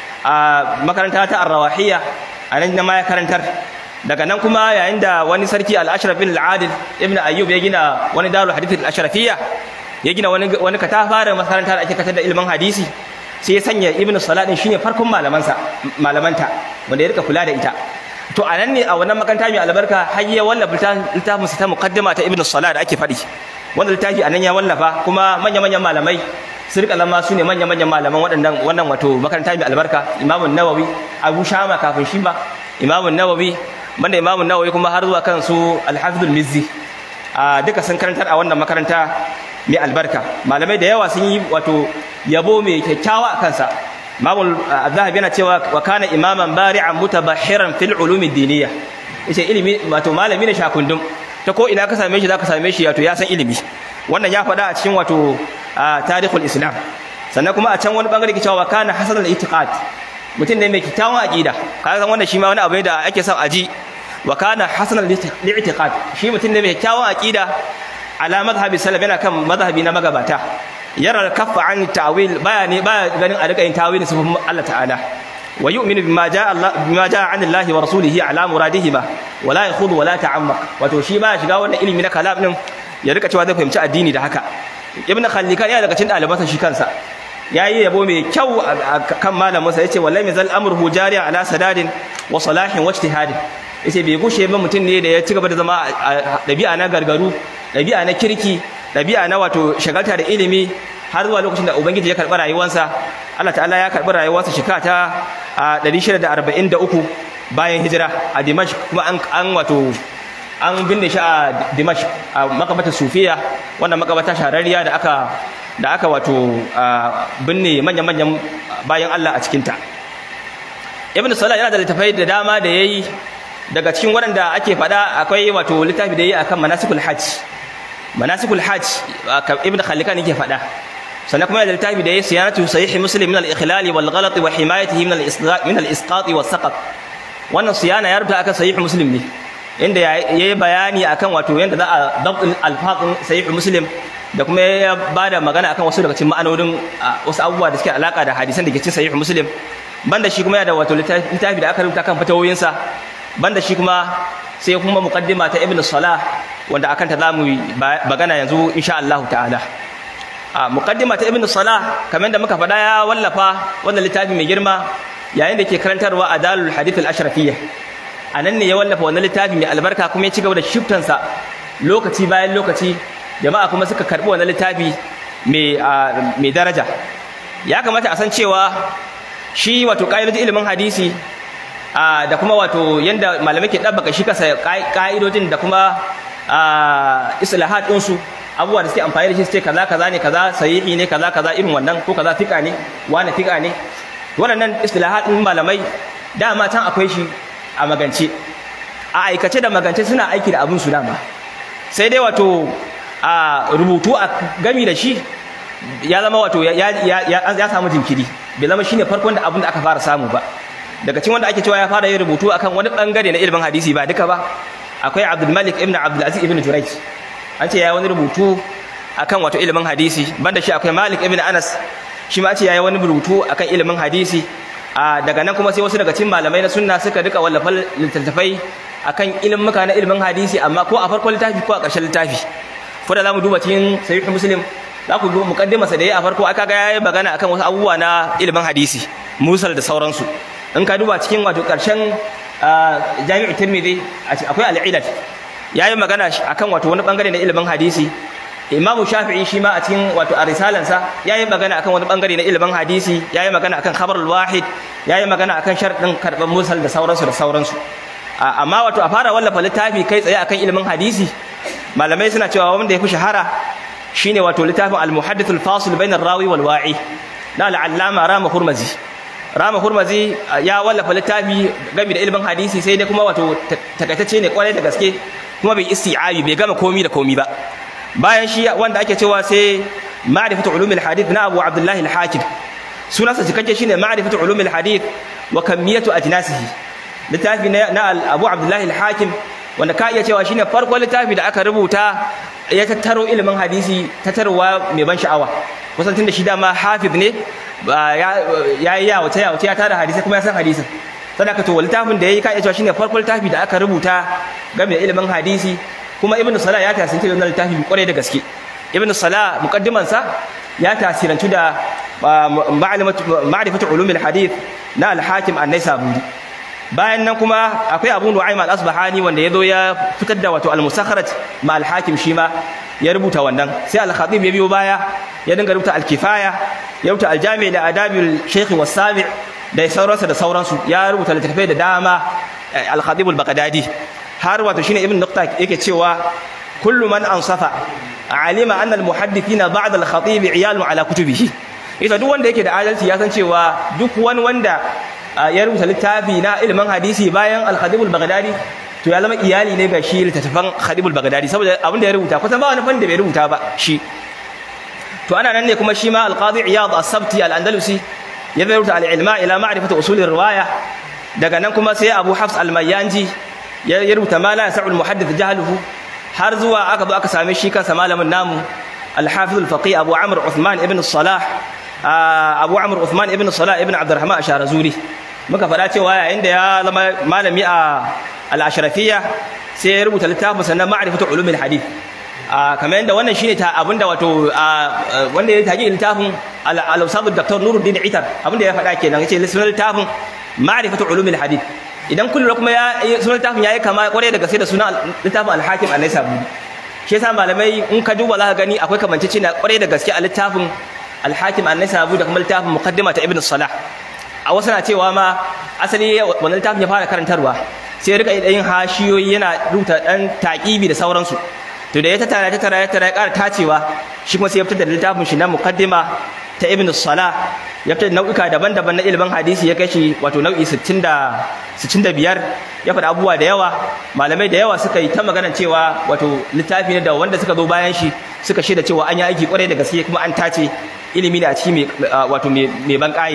a makaranta ta ar-rawahiyya a nan ma ya karantar daga nan kuma yayin da wani sarki al-ashraf bin al-adil ibn ayyub ya gina wani darul hadith al-ashrafiyya ya gina wani wani katafaren makaranta da ake katar da ilimin hadisi sai ya sanya ibn salah din shine farkon malamansa malamanta wanda ya rika kula da ita to a nan ne a wannan makaranta mai albarka har ya wallafa littafin sa ta muqaddima ta ibn salah da ake faɗi wanda littafi a nan ya wallafa kuma manya-manyan malamai su rika zama su ne manya-manyan malaman waɗannan wannan wato makaranta mai albarka imamun nawawi abu shama kafin shi ba imamun nawawi banda imamun nawawi kuma har zuwa kan su alhafizul mizzi a duka sun karantar a wannan makaranta mai albarka malamai da yawa sun yi wato yabo mai kyakkyawa a kansa imamul zahabi yana cewa wa kana imaman bari'an mutabahiran fil ulumi diniya yace ilimi wato malami ne shakundum ta ko ina ka same shi zaka same shi wato ya san ilimi wannan ya faɗa a cikin wato tarihul islam sannan kuma a can wani bangare ke cewa wa kana hasanul itiqad mutum ne mai kyakkyawan aqida kaga san wannan shi ma wani abu ne da ake son aji wa kana hasanul itiqad shi mutum ne mai kyakkyawan aqida ala madhhabi salaf yana kan madhhabi na magabata yara kaffa an ta'wil baya ne baya ganin a rika yin tawilin sifofin Allah ta'ala wa yu'minu bima ja'a Allah bima ja'a 'an Allah wa rasulihi ala muradihima wa la yakhudhu wa la ta'ammaq wato shi baya shiga wannan ilimi na kalam din ya rika cewa zai fahimci addini da haka ibn khallikan yana daga cikin ɗalibansa shi kansa yayi yabo mai kyau kan malaminsa yace wallahi mizal amruhu jariya ala sadadin wa salahin wa ijtihadin yace bai gushe ba mutum ne da ya ci gaba da zama ɗabi'a na gargaru ɗabi'a na kirki ɗabi'a na wato shagalta da ilimi har zuwa lokacin da ubangiji ya karɓi rayuwarsa Allah ta'ala ya karɓi rayuwarsa shekara ta 643 bayan hijira a Dimashq kuma an wato an binne shi a Dimashq a makabatar Sufiya wannan makabata shahararriya da aka da aka wato binne manyan-manyan bayan Allah a cikinta Ibn Salah yana da littafai da dama da yayi daga cikin waɗanda ake faɗa akwai wato littafi da yayi akan manasikul hajj manasikul hajj Ibn Khalikan yake faɗa sannan kuma yana da littafi da yayi siyanatu sahih muslim min al-ikhlal wal ghalat wa himayatihi min al-isqat min al-isqat wa saqat wannan siyana ya rubuta akan sahih muslim ne inda ya yi bayani akan wato yadda za a dabtin alfaqin sahih muslim da kuma ya bada magana akan wasu daga cikin ma'anonin wasu abubuwa da suke alaka da hadisan da ke cikin sahih muslim banda shi kuma yana da wato littafi da aka rubuta kan fatawoyinsa banda shi kuma sai kuma muqaddima ta ibn salah wanda akan ta zamu magana yanzu insha Allah ta'ala a muqaddima ta ibn salah kamar da muka faɗa ya wallafa wannan littafi mai girma yayin da ke karantarwa a dalul hadith al-ashrafiyya a nan ne ya wallafa wannan littafi mai albarka kuma ya ci gaba da shiftansa lokaci bayan lokaci jama'a kuma suka karɓi wannan littafi mai daraja ya kamata a san cewa shi wato ƙa'idojin ilimin hadisi da kuma wato yadda malamai ke ɗabbaka shi kasa ƙa'idojin da kuma islahat ɗinsu abubuwa da suke amfani da shi su ce kaza kaza ne kaza sahihi ne kaza kaza irin wannan ko kaza fika ne wani fika ne waɗannan islahat ɗin malamai dama can akwai shi a magance a aikace da magance suna aiki da abin su dama sai dai wato a rubutu a gami da shi ya zama wato ya samu jinkiri bai zama shine farkon da abin da aka fara samu ba daga cikin wanda ake cewa ya fara yin rubutu akan wani bangare na ilimin hadisi ba duka ba akwai Abdul Malik ibn Abdul Aziz ibn Jurayj an ce yayi wani rubutu akan wato ilimin hadisi banda shi akwai Malik ibn Anas shi ma ce yayi wani rubutu akan ilimin hadisi a daga nan kuma sai wasu daga cikin malamai na sunna suka duka wallafa littattafai akan ilimuka na ilimin hadisi amma ko a farkon littafi ko a ƙarshen littafi ko da zamu duba cikin sahih muslim za ku duba muqaddima sa da yayi a farko aka ga yayi magana akan wasu abubuwa na ilimin hadisi musal da sauransu in ka duba cikin wato ƙarshen jami'u tirmidhi akwai al-ilal yayi magana akan wato wani bangare na ilimin hadisi Imam Shafi'i shi ma a cikin wato a risalansa yayi magana akan wani bangare na ilimin hadisi yayi magana akan khabarul wahid yayi magana akan sharadin karban musal da sauransu da sauransu amma wato a fara wallafa littafi kai tsaye akan ilimin hadisi malamai suna cewa wanda ya fi shahara shine wato littafin al-muhaddith al-fasil bain ar-rawi wal wa'i na al-allama Rama Hurmazi Rama Hurmazi ya wallafa littafi game da ilimin hadisi sai dai kuma wato takaitacce ne kwarai da gaske kuma bai isti'abi bai gama komi da komi ba bayan shi wanda ake cewa sai ma'rifatu ulumil hadith na Abu Abdullah al-Hakim sunansa cikakke shine ma'rifatu ulumil hadith wa kamiyatu ajnasihi littafi na Abu Abdullah al-Hakim wanda ka iya cewa shine farkon littafi da aka rubuta ya tattaro ilimin hadisi tattarwa mai ban sha'awa kusan tun da shi dama hafiz ne ya yi yawace yawace ya tara hadisi kuma ya san hadisin sadaka to littafin da ya yi ka iya cewa shine farkon littafi da aka rubuta game da ilimin hadisi kuma ibnu salah ya tasirantu da wannan littafi kwarai da gaske ibnu salah muqaddiman sa ya tasirantu da ma'rifatu ulumil hadith na al-hakim an-naisaburi bayan nan kuma akwai abu nu'aym al-asbahani wanda yazo ya fitar da wato al-musakharat ma al-hakim shi ma ya rubuta wannan sai al-khatib ya biyo baya ya dinga rubuta al-kifaya ya rubuta al-jami' da adabil shaykh was-sami' da sauransu da sauransu ya rubuta littattafai da dama al-khatib al-baghdadi har wato shine ibn nuqta yake cewa kullu man ansafa alima anna al-muhaddithina ba'da al-khatib iyalun ala kutubihi ita duk wanda yake da adalci ya san cewa duk wani wanda ya rubuta littafi na ilimin hadisi bayan al-Khadib al-Baghdadi to ya zama iyali ne ga shi littattafan Khadib al-Baghdadi saboda abin da ya rubuta kusan ba wani fanni da bai rubuta ba shi to ana nan ne kuma shi ma al-Qadi Iyad as-Sabti al-Andalusi ya rubuta al-ilma ila ma'rifati usul riwaya daga nan kuma sai Abu Hafs al-Mayyanji ya rubuta ma la yas'u al-muhaddith jahluhu har zuwa aka zo aka same shi kansa malamin namu al-Hafiz al-Faqih Abu Amr Uthman ibn Salah Abu Amr Uthman ibn Salah ibn Abdurrahman Asharazuri muka faɗa cewa yayin da ya zama malami a al-ashrafiyya sai ya rubuta littafin sannan ma'rifatu ulumil hadith kamar yadda wannan shine ta abinda wato wanda ya taji littafin al-ustad Dr. Nuruddin Itar abinda ya faɗa kenan yace littafin ma'rifatu ulumil hadith idan kullu kuma ya sunan littafin yayi kama kware da gaske da sunan littafin al-Hakim an-Naisaburi shi yasa malamai in ka duba za ka gani akwai kamanceceniya kware da gaske a littafin al-Hakim an-Naisaburi da kuma littafin muqaddima ta Ibn Salah a wasu na cewa ma asali wannan littafin ya fara karantarwa sai rika yin hashiyoyi yana rubuta dan taqibi da sauransu to da ya tattara ya tattara ya tattara ya ƙara tacewa shi kuma sai ya fitar da littafin shi na muqaddima ta Ibn Salah ya fitar da nau'ika daban-daban na ilimin hadisi ya kai shi wato nau'i 60 da 65 ya faɗa abubuwa da yawa malamai da yawa suka yi ta magana cewa wato littafi ne da wanda suka zo bayan shi suka shaida cewa an yi aiki kwarai da gaske kuma an tace ilimi ne a ciki wato mai ban ƙayi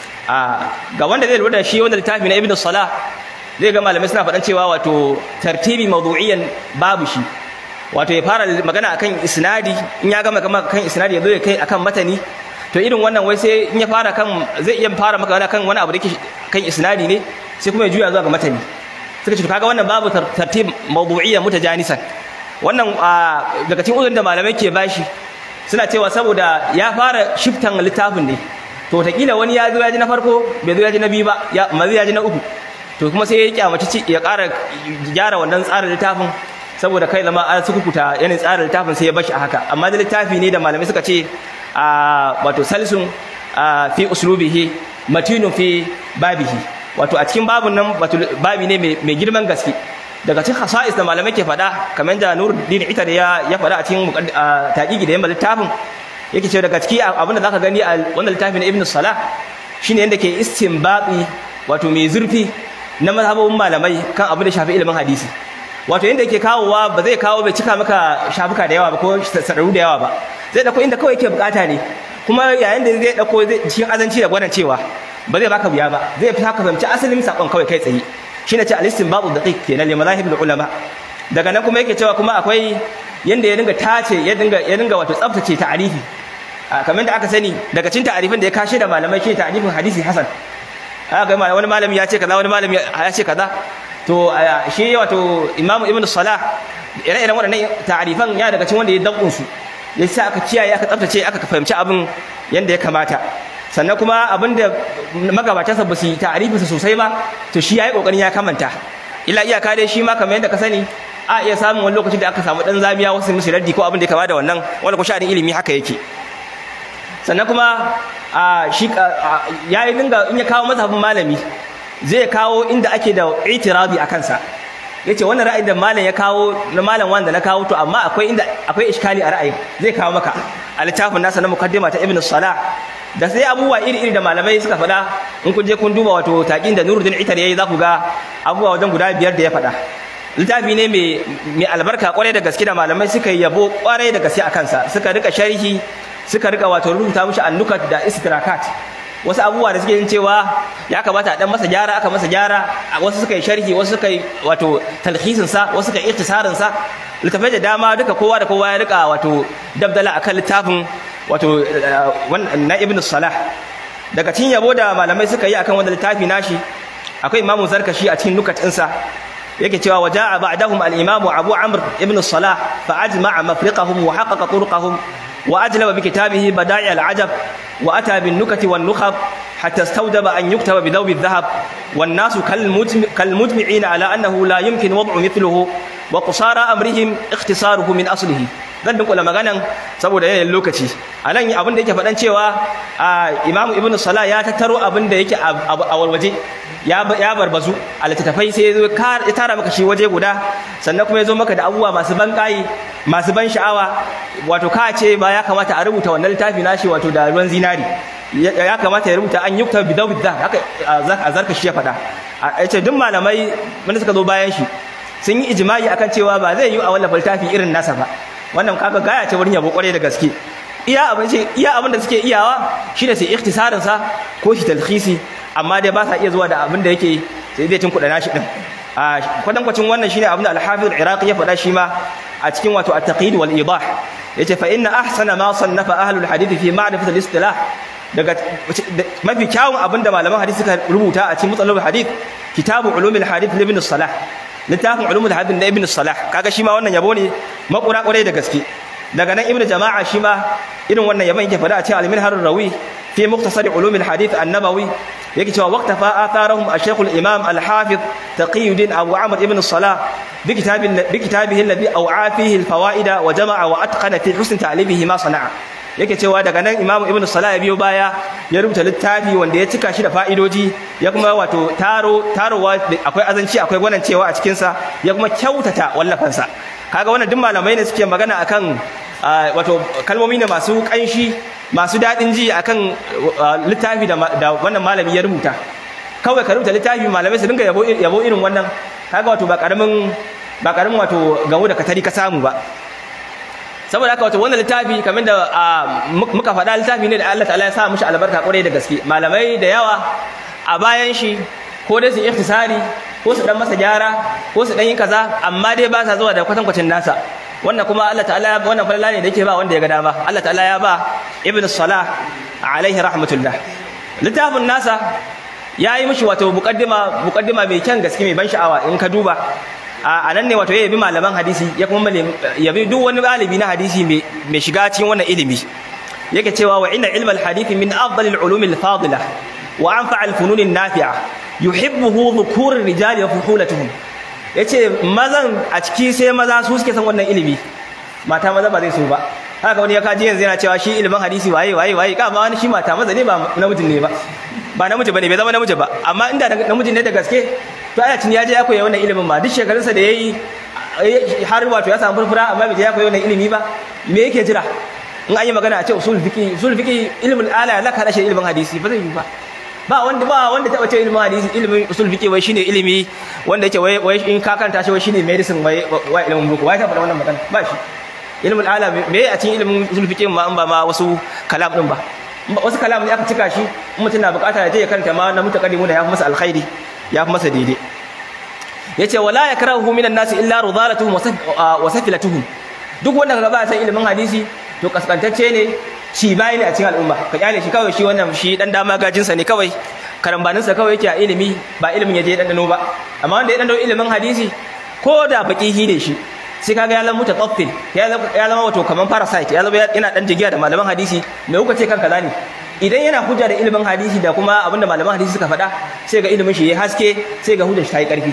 ga wanda zai lura da shi wanda littafi na ibn salah zai ga malamai suna faɗan cewa wato tartibi mawdu'iyan babu shi wato ya fara magana akan isnadi in ya gama gama kan isnadi ya zo ya kai akan matani to irin wannan wai sai in ya fara kan zai iya fara magana kan wani abu da yake kan isnadi ne sai kuma ya juya zuwa ga matani suka ce kaga wannan babu tartib mawdu'iyyan mutajanisan wannan daga cikin uzurin da malamai ke bashi suna cewa saboda ya fara shiftan littafin ne to wataƙila wani ya zo ya ji na farko bai zo ya ji na biyu ba ya mazi ya ji na uku to kuma sai ya kyamaci ya ƙara gyara wannan tsarin littafin saboda kai zama an sukukuta yanayin tsarin littafin sai ya bashi a haka amma da littafi ne da malamai suka ce a wato salisun fi uslubihi matinun fi babihi wato a cikin babun nan wato babi ne mai girman gaske daga cikin khasa'is da malamai ke faɗa kamar da Nuruddin Ita da ya faɗa a cikin taqiqi da yamma littafin yake cewa daga ciki abin da zaka gani a wannan littafin Ibn Salah shine yanda ke istinbati wato mai zurfi na mazhabin malamai kan abin da shafi ilimin hadisi wato yanda yake kawowa ba zai kawo bai cika maka shafuka da yawa ba ko sadaru da yawa ba zai dauko inda kawai yake bukata ne kuma yayin da zai dauko cikin azanci da gwanan cewa ba zai baka wuya ba zai fi haka fahimci asalin sakon kawai kai tsaye shine ce al-istinbatu daqiq kenan li madahib ulama daga nan kuma yake cewa kuma akwai yanda ya dinga tace ya dinga ya dinga wato tsaftace ta'arifi kamar da aka sani daga cikin ta'arifin da ya kashe da malamai shi ta'arifin hadisi hasan aka ga wani malami ya ce kaza wani malami ya ce kaza to shi wato imamu ibnu salah ire-iren waɗannan ta'arifan ya daga cikin wanda ya dabbun su ya sa aka kiyaye aka tsaftace aka fahimci abin yanda ya kamata sannan kuma abin da magabatansa ba su yi ta'arifinsa sosai ba to shi ya yi ƙoƙarin ya kamanta ila iyaka dai shi ma kamar yadda ka sani a iya samun wani lokaci da aka samu dan zamiya wasu musu raddi ko abin da ya kama da wannan wanda ko sha'anin ilimi haka yake sannan kuma a shi ya yi dinga in ya kawo mazhabin malami zai kawo inda ake da itirabi a kansa ya ce wannan ra'ayin da malam ya kawo na malam wanda na kawo to amma akwai inda akwai iskali a ra'ayin zai kawo maka a littafin nasa na mukaddima ta ibn salah da sai abubuwa iri-iri da malamai suka faɗa in kun je kun duba wato taƙin da nuruddin itar yayi za ku ga abubuwa wajen guda biyar da ya faɗa littafi ne mai albarka kwarai da gaske da malamai suka yabo kwarai da gaske a kansa suka rika sharhi suka rika wato rubuta mushi annukat da istidrakat wasu abubuwa da suke yin cewa ya kamata a dan masa gyara aka masa gyara wasu suka yi sharhi wasu suka yi wato talhisin sa wasu suka yi ikhtisarin sa littafai da dama duka kowa da kowa ya rika wato dabdala akan littafin wato na ibn salah daga cikin yabo da malamai suka yi akan wannan littafi nashi akwai imamu zarkashi a cikin nukat ɗinsa yake cewa waja'a ba'dahum al-imamu abu amr ibn salah fa ajma'a mafriqahum wa haqqaqa turqahum wa ajlaba bi kitabihi bada'i al-ajab wa ata bin nukati wan nukhab hatta istawjaba an yuktaba bi dawbi adh-dhahab wan nasu kal mujmi'ina ala annahu la yumkin wad'u mithluhu wa qusara amrihim ikhtisaruhu min aslihi zan dinkula maganan saboda yanayin lokaci a nan abin da yake faɗan cewa imamu ibn salah ya tattaro abin da yake a warwaje ya barbazu a littattafai sai ya tara maka shi waje guda sannan kuma ya zo maka da abubuwa masu ban ƙayi masu ban sha'awa wato ka ce ba ya kamata a rubuta wannan littafi nashi wato da ruwan zinari ya kamata ya rubuta an yukta bidau bidda haka a zarka shi ya faɗa a ce duk malamai wanda suka zo bayan shi sun yi ijimai akan cewa ba zai yi a wallafa littafi irin nasa ba wannan kaga gaya ce wurin yabo kwarai da gaske iya abin ce iya abin da suke iyawa shine sai ikhtisarin sa ko shi talkhisi amma dai ba sa iya zuwa da abin da yake sai zai cin kudana shi din a kwadan kwacin wannan shine abin da al-Hafiz al-Iraqi ya faɗa shi ma a cikin wato at-taqid wal idah yace fa inna ahsana ma sannafa ahlul hadith fi ma'rifat al-istilah daga mafi kyawun abin da malaman hadisi suka rubuta a cikin mutsalul hadith kitabu ulumul hadith ibn salah littafin ulumul hadith na ibn salah kaga shi ma wannan yabo ne makura kwarai da gaske daga nan ibn jama'a shi ma irin wannan yabon yake fada a cikin al-minhar rawi fi mukhtasar ulumul hadith an-nabawi yake cewa waqtafa atharahum ash-shaykh al-imam al-hafiz taqiyuddin abu amr ibn salah bi kitabin bi kitabihi alladhi aw'a fihi al-fawaida wa jama'a wa atqana fi husn ta'libihi ma sana'a yake cewa daga nan imamu ibn salah ya biyo baya ya rubuta littafi wanda ya cika shi da fa'idoji ya kuma wato taro tarowa akwai azanci akwai gwanancewa a cikin sa ya kuma kyautata wallafansa kaga wannan duk malamai ne suke magana akan wato kalmomi ne masu kanshi masu dadin ji akan littafi da wannan malami ya rubuta kawai ka rubuta littafi malamai su dinga yabo yabo irin wannan kaga wato ba karamin ba karamin wato gawo da katari ka samu ba saboda haka wato wannan littafi kamar da muka faɗa littafi ne da Allah ta'ala ya sa mishi albarka kwarai da gaske malamai da yawa a bayan shi ko dai su ikhtisari ko su dan masa gyara ko su dan yi kaza amma dai ba sa zuwa da kwatankwacin nasa wannan kuma Allah ta'ala wannan falala ne da yake ba wanda ya ga dama Allah ta'ala ya ba ibn salah alaihi rahmatullah littafin nasa ya yi mishi wato muqaddima muqaddima mai kyan gaske mai ban sha'awa in ka duba a nan ne wato ya yabi malaman hadisi ya kuma yabi duk wani galibi na hadisi mai shiga cikin wannan ilimi yake cewa wa inna ilmal hadisi min afdalil ulumil fadila wa anfa'al fununin nafi'a yuhibbuhu dhukurur rijali wa fuhulatuhum yace mazan a ciki sai maza su suke san wannan ilimi mata maza ba zai so ba haka wani ya kaji yanzu yana cewa shi ilimin hadisi waye waye waye ka ma wani shi mata maza ne ba namijin ne ba ba namiji bane bai zama namiji ba amma inda namiji ne da gaske to aya tun ya je ya koyi wannan ilimin ma duk shekarunsa da yayi har wato ya samu furfura amma bai je ya koyi wannan ilimi ba me yake jira in an yi magana a ce usul fiqi usul fiqi ilmul ala la ka rashin ilimin hadisi ba zai yi ba ba wanda ba wanda taba ce ilimin hadisi ilimin usul fiqi wai shine ilimi wanda yake wai wai in ka kanta shi wai shine medicine wai wai ilimin boko wai ta faɗa wannan magana ba shi ilmul ala me a cikin ilimin usul fiqi ma an ba ma wasu kalam din ba wasu kalam ne aka cika shi mutum na bukata ya je ya karanta ma na mutaqaddimu da ya fi masa alkhairi ya fi masa daidai yace wala yakrahu minan nasi illa rudalatuhum wa safilatuhum duk wanda kaga ba san ilimin hadisi to kaskantacce ne shi bai ne a cikin al'umma ka kyale shi kawai shi wannan shi dan dama gajin sa ne kawai karambanin sa kawai yake a ilimi ba ilimin yaje dan dano ba amma wanda ya dan ilimin hadisi ko da baqihi ne shi sai kaga ya zama mutataffil ya zama wato kaman parasite ya zama yana dan jigiya da malaman hadisi me kuka ce kanka zani idan yana hujja da ilimin hadisi da kuma abinda malaman hadisi suka faɗa sai ga ilimin shi ya haske sai ga hujjar shi ta yi ƙarfi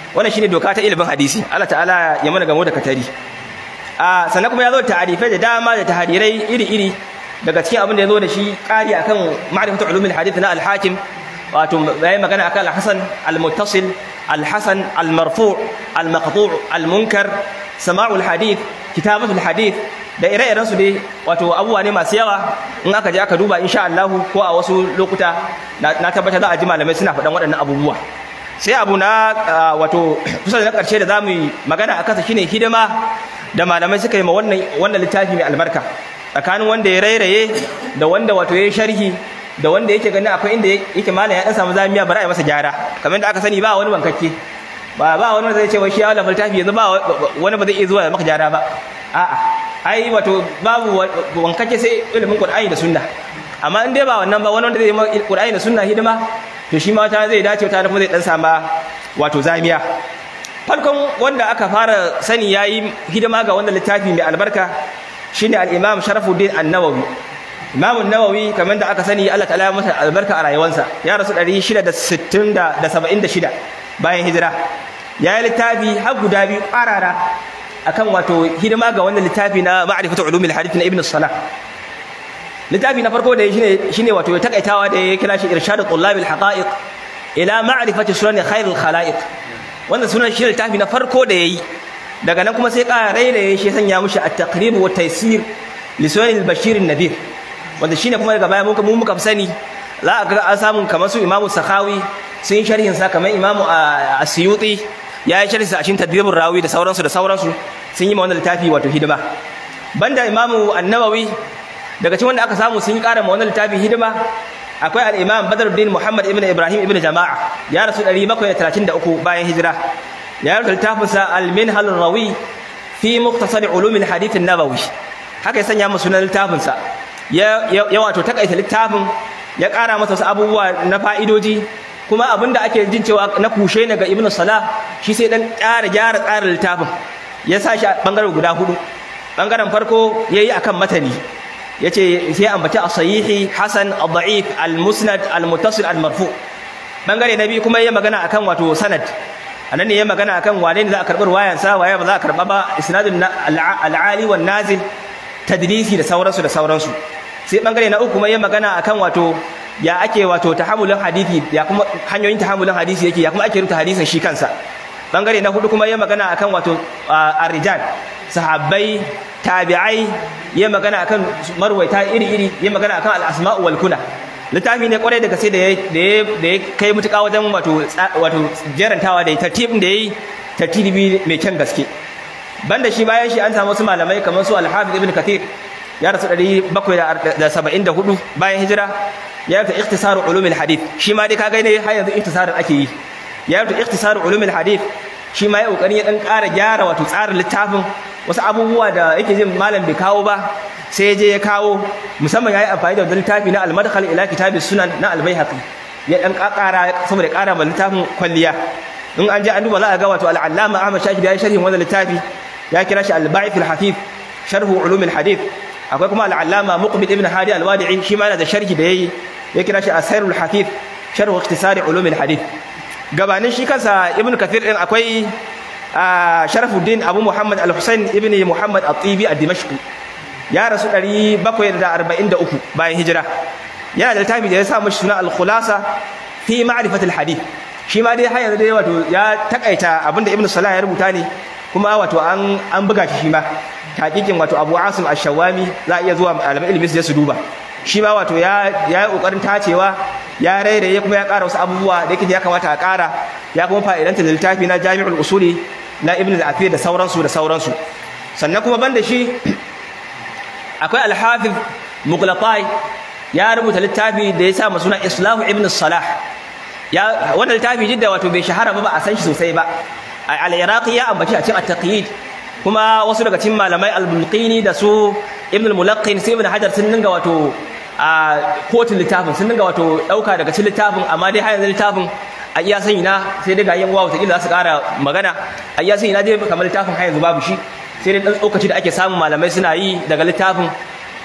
wannan shine doka ta ilimin hadisi Allah ta'ala ya mana gamo da katari a sannan kuma ya zo ta'arifai da dama da tahadirai iri-iri daga cikin abin da ya zo da shi ƙari akan ma'rifatu ulumul hadith na al-hakim wato yayi magana akan al-hasan al-muttasil al-hasan al-marfu' al-maqtu' al-munkar sama'ul hadith kitabatul hadith da ire-iren su dai wato abubuwa ne masu yawa in aka je aka duba insha Allah ko a wasu lokuta na tabbata za a ji malamai suna faɗan waɗannan abubuwa sai abu na wato kusa da na ƙarshe da za mu yi magana a kansa shine hidima da malamai suka yi ma wannan wannan littafi mai albarka tsakanin wanda ya rairaye da wanda wato ya yi sharhi da wanda yake ganin akwai inda yake malam ya dan samu zamiya bara ya masa gyara kamar da aka sani ba wani bankakke ba ba wani zai ce wai shi ya wallafa littafi yanzu ba wani ba zai iya zuwa ya maka gyara ba a'a ai wato babu wankake sai ilimin Qur'ani da Sunna amma in dai ba wannan ba wani wanda zai yi Qur'ani da Sunna hidima to shi ma wata zai dace wata kuma zai dan sama wato zamiya farkon wanda aka fara sani yayi hidima ga wannan littafi mai albarka shine al-Imam Sharafuddin An-Nawawi Imam An-Nawawi kamar da aka sani Allah ta'ala ya masa albarka a rayuwarsa ya rasu 676 bayan hijira ya yi littafi har guda biyu ƙarara akan wato hidima ga wannan littafi na ma'rifatu ulumil hadith na Ibn Salah littafi na farko da ya shine shine wato ya takaitawa da ya kira shi irshadu tullabil haqa'iq ila ma'rifati sunan khairul khalaiq wannan sunan shi littafi na farko da yayi daga nan kuma sai ƙara raina ya shi sanya mushi at-taqrib wa taysir li sunan al-bashir an-nadir wanda shine kuma daga baya mun mun muka sani za a ga an samu kamar su imamu sakhawi sun sharhin sa kamar imamu asyuti ya yi sharhi sa a cikin tadribur rawi da sauransu da sauransu sun yi ma wannan littafi wato hidima banda imamu an-nawawi daga cikin wanda aka samu sun yi ƙara ma wannan littafi hidima akwai al-imam badruddin muhammad ibn ibrahim ibn jama'a ya rasu 733 bayan hijira ya rubuta littafin sa al-minhal rawi fi mukhtasar ulum al-hadith an-nabawi haka ya sanya mu sunan littafin sa ya ya wato takaita littafin ya ƙara masa wasu abubuwa na fa'idoji kuma abinda ake jin cewa na kushe ne ga ibn salah shi sai dan ƙara gyara tsarin littafin ya sa shi a bangaren guda hudu bangaren farko yayi akan matani yace sai ambaci as-sahihi hasan ad-da'if al-musnad al-muttasil al-marfu bangare na biyu kuma yayi magana akan wato sanad anan ne yayi magana akan wane ne za a karbi ruwayan sa waye ba za a karba ba isnadun al-ali wan nazil tadlisi da sauransu da sauransu sai bangare na uku kuma yayi magana akan wato ya ake wato tahammulin hadisi ya kuma hanyoyin tahammulin hadisi yake ya kuma ake rubuta hadisin shi kansa bangare na hudu kuma yayi magana akan wato ar-rijal sahabbai tabi'ai yayi magana akan marwaita iri-iri yayi magana akan al-asma'u wal kuna littafi ne kwarai da gaske da ya da ya kai mutuka wajen wato wato jerantawa da tartibin da yayi tartibi mai kyan gaske banda shi bayan shi an samu wasu malamai kamar su al-hafiz ibn kathir ya rasu 774 bayan hijira ya rubuta ikhtisar ulumul hadith shi ma dai kaga ne har yanzu ikhtisarin ake yi ya rubuta ikhtisar ulumul hadith shi ma ya kokari ya dan ƙara gyara wato tsarin littafin wasu abubuwa da yake jin malam bai kawo ba sai je ya kawo musamman yayi amfani da littafi na al-madkhal ila kitabis sunan na al-baihaqi ya dan ƙara saboda ƙara ma littafin kwalliya in an je an duba za a ga wato al-allama Ahmad Shakir ya yi sharhin wannan littafi ya kira shi al-ba'ith al-hafif sharh ulum al-hadith akwai kuma al-allama muqbil ibn hadi al-wadi'i shi ma yana da sharhi da yayi ya kira shi asairul hafif sharh ikhtisari ulum al-hadith gabanin shi kansa ibn kathir din akwai sharafuddin abu muhammad al-husain ibn muhammad at-tibi ad-dimashqi ya rasu 743 bayan hijira yana da littafi da ya sa mashi suna al-khulasa fi ma'rifat al-hadith shi ma dai har yanzu dai wato ya takaita abinda ibn salah ya rubuta ne kuma wato an an buga shi shi ma hakikin wato abu asim ash-shawami za a iya zuwa malaman ilimi su je su duba shi ma wato ya ya yi kokarin tacewa ya rairaye kuma ya ƙara wasu abubuwa da yake ya kamata a ƙara ya kuma fa'idanta da littafi na jami'ul usuli na ibn al-afir da sauransu da sauransu sannan kuma banda shi akwai al-hafiz mughlatai ya rubuta littafi da ya sa masa suna islahu ibn salah ya wannan littafi jidda wato bai shahara ba ba a san shi sosai ba al-iraqi ya ambaci a cikin at-taqyid kuma wasu daga cikin malamai al-bulqini da su ibn al-mulaqqin sai ibn hajar sun dinga wato a kotun littafin sun dinga wato dauka daga cikin littafin amma dai har yanzu littafin a iya sani na sai dai ga yan wawa ta za su kara magana a iya sani na dai kamar littafin har yanzu babu shi sai dai dan tsokaci da ake samun malamai suna yi daga littafin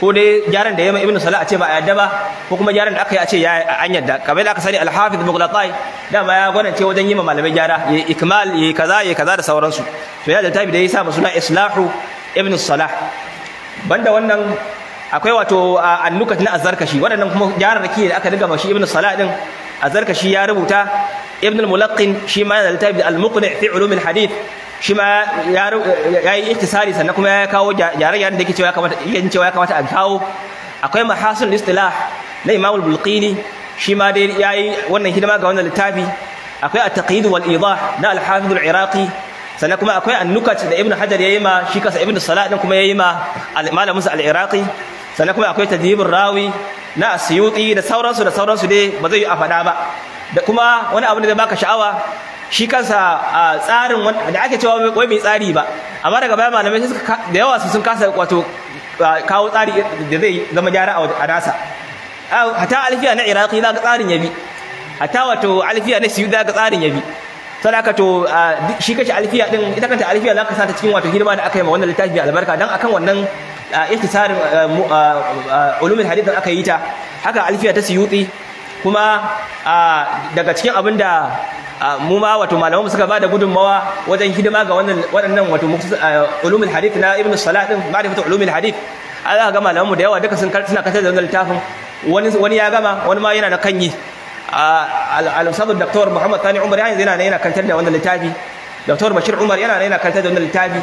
ko dai gyaran da ya mai ibnu salah a ce ba a yadda ba ko kuma gyaran da aka yi a ce ya an yadda kamar da aka sani al-hafiz mughlatai dama ya gwanance wajen yi ma malamai gyara ya ikmal ya kaza ya kaza da sauransu to ya da tabi da ya sa suna islahu ibnu salah banda wannan akwai wato annukat na azarkashi waɗannan kuma gyararraki da aka riga mashi ibnu salah din azarkashi ya rubuta ibn al-mulaqqin shi ma yana da littafi al-muqni fi ulum al-hadith shi ma ya yi iktisari sannan kuma ya kawo gyare-gyaren da yake cewa ya kamata yake cewa ya kamata a kawo akwai mahasin istilah na imam al-bulqini shi ma dai yayi wannan hidima ga wannan littafi akwai at-taqyid wal idah na al-hafiz al-iraqi sannan kuma akwai an-nukat da ibn hajar yayi ma shi kasa ibn salah din kuma yayi ma malamin sa al-iraqi sannan kuma akwai tadhibur rawi na asyuti da sauransu da sauransu dai ba zai yi a faɗa ba da kuma wani abu da zai baka sha'awa shi kansa a tsarin da ake cewa wai mai tsari ba amma daga baya malamai da yawa su sun kasa wato kawo tsari da zai zama gyara a nasa hata alfiya na iraki za ga tsarin yabi hata wato alfiya na siyu za ga tsarin yabi sadaka to shi kashi alfiya din ita kanta alfiya za ka sa ta cikin wato hidima da aka yi ma wannan littafi albarka dan akan wannan ihtisarin ulumul hadith aka yi ta haka alfiya ta siyuti kuma daga cikin abin da mu ma wato malamanmu suka bada gudunmawa wajen hidima ga wannan waɗannan wato ulumul hadith na ibnu salah din ma'rifatu ulumul hadith Allah ga malamanmu da yawa duka sun suna kasar da wannan littafin wani wani ya gama wani ma yana da kanyi al-ustad dr Muhammad Sani Umar yana yana yana kantar da wannan littafi dr Bashir Umar yana yana kantar da wannan littafi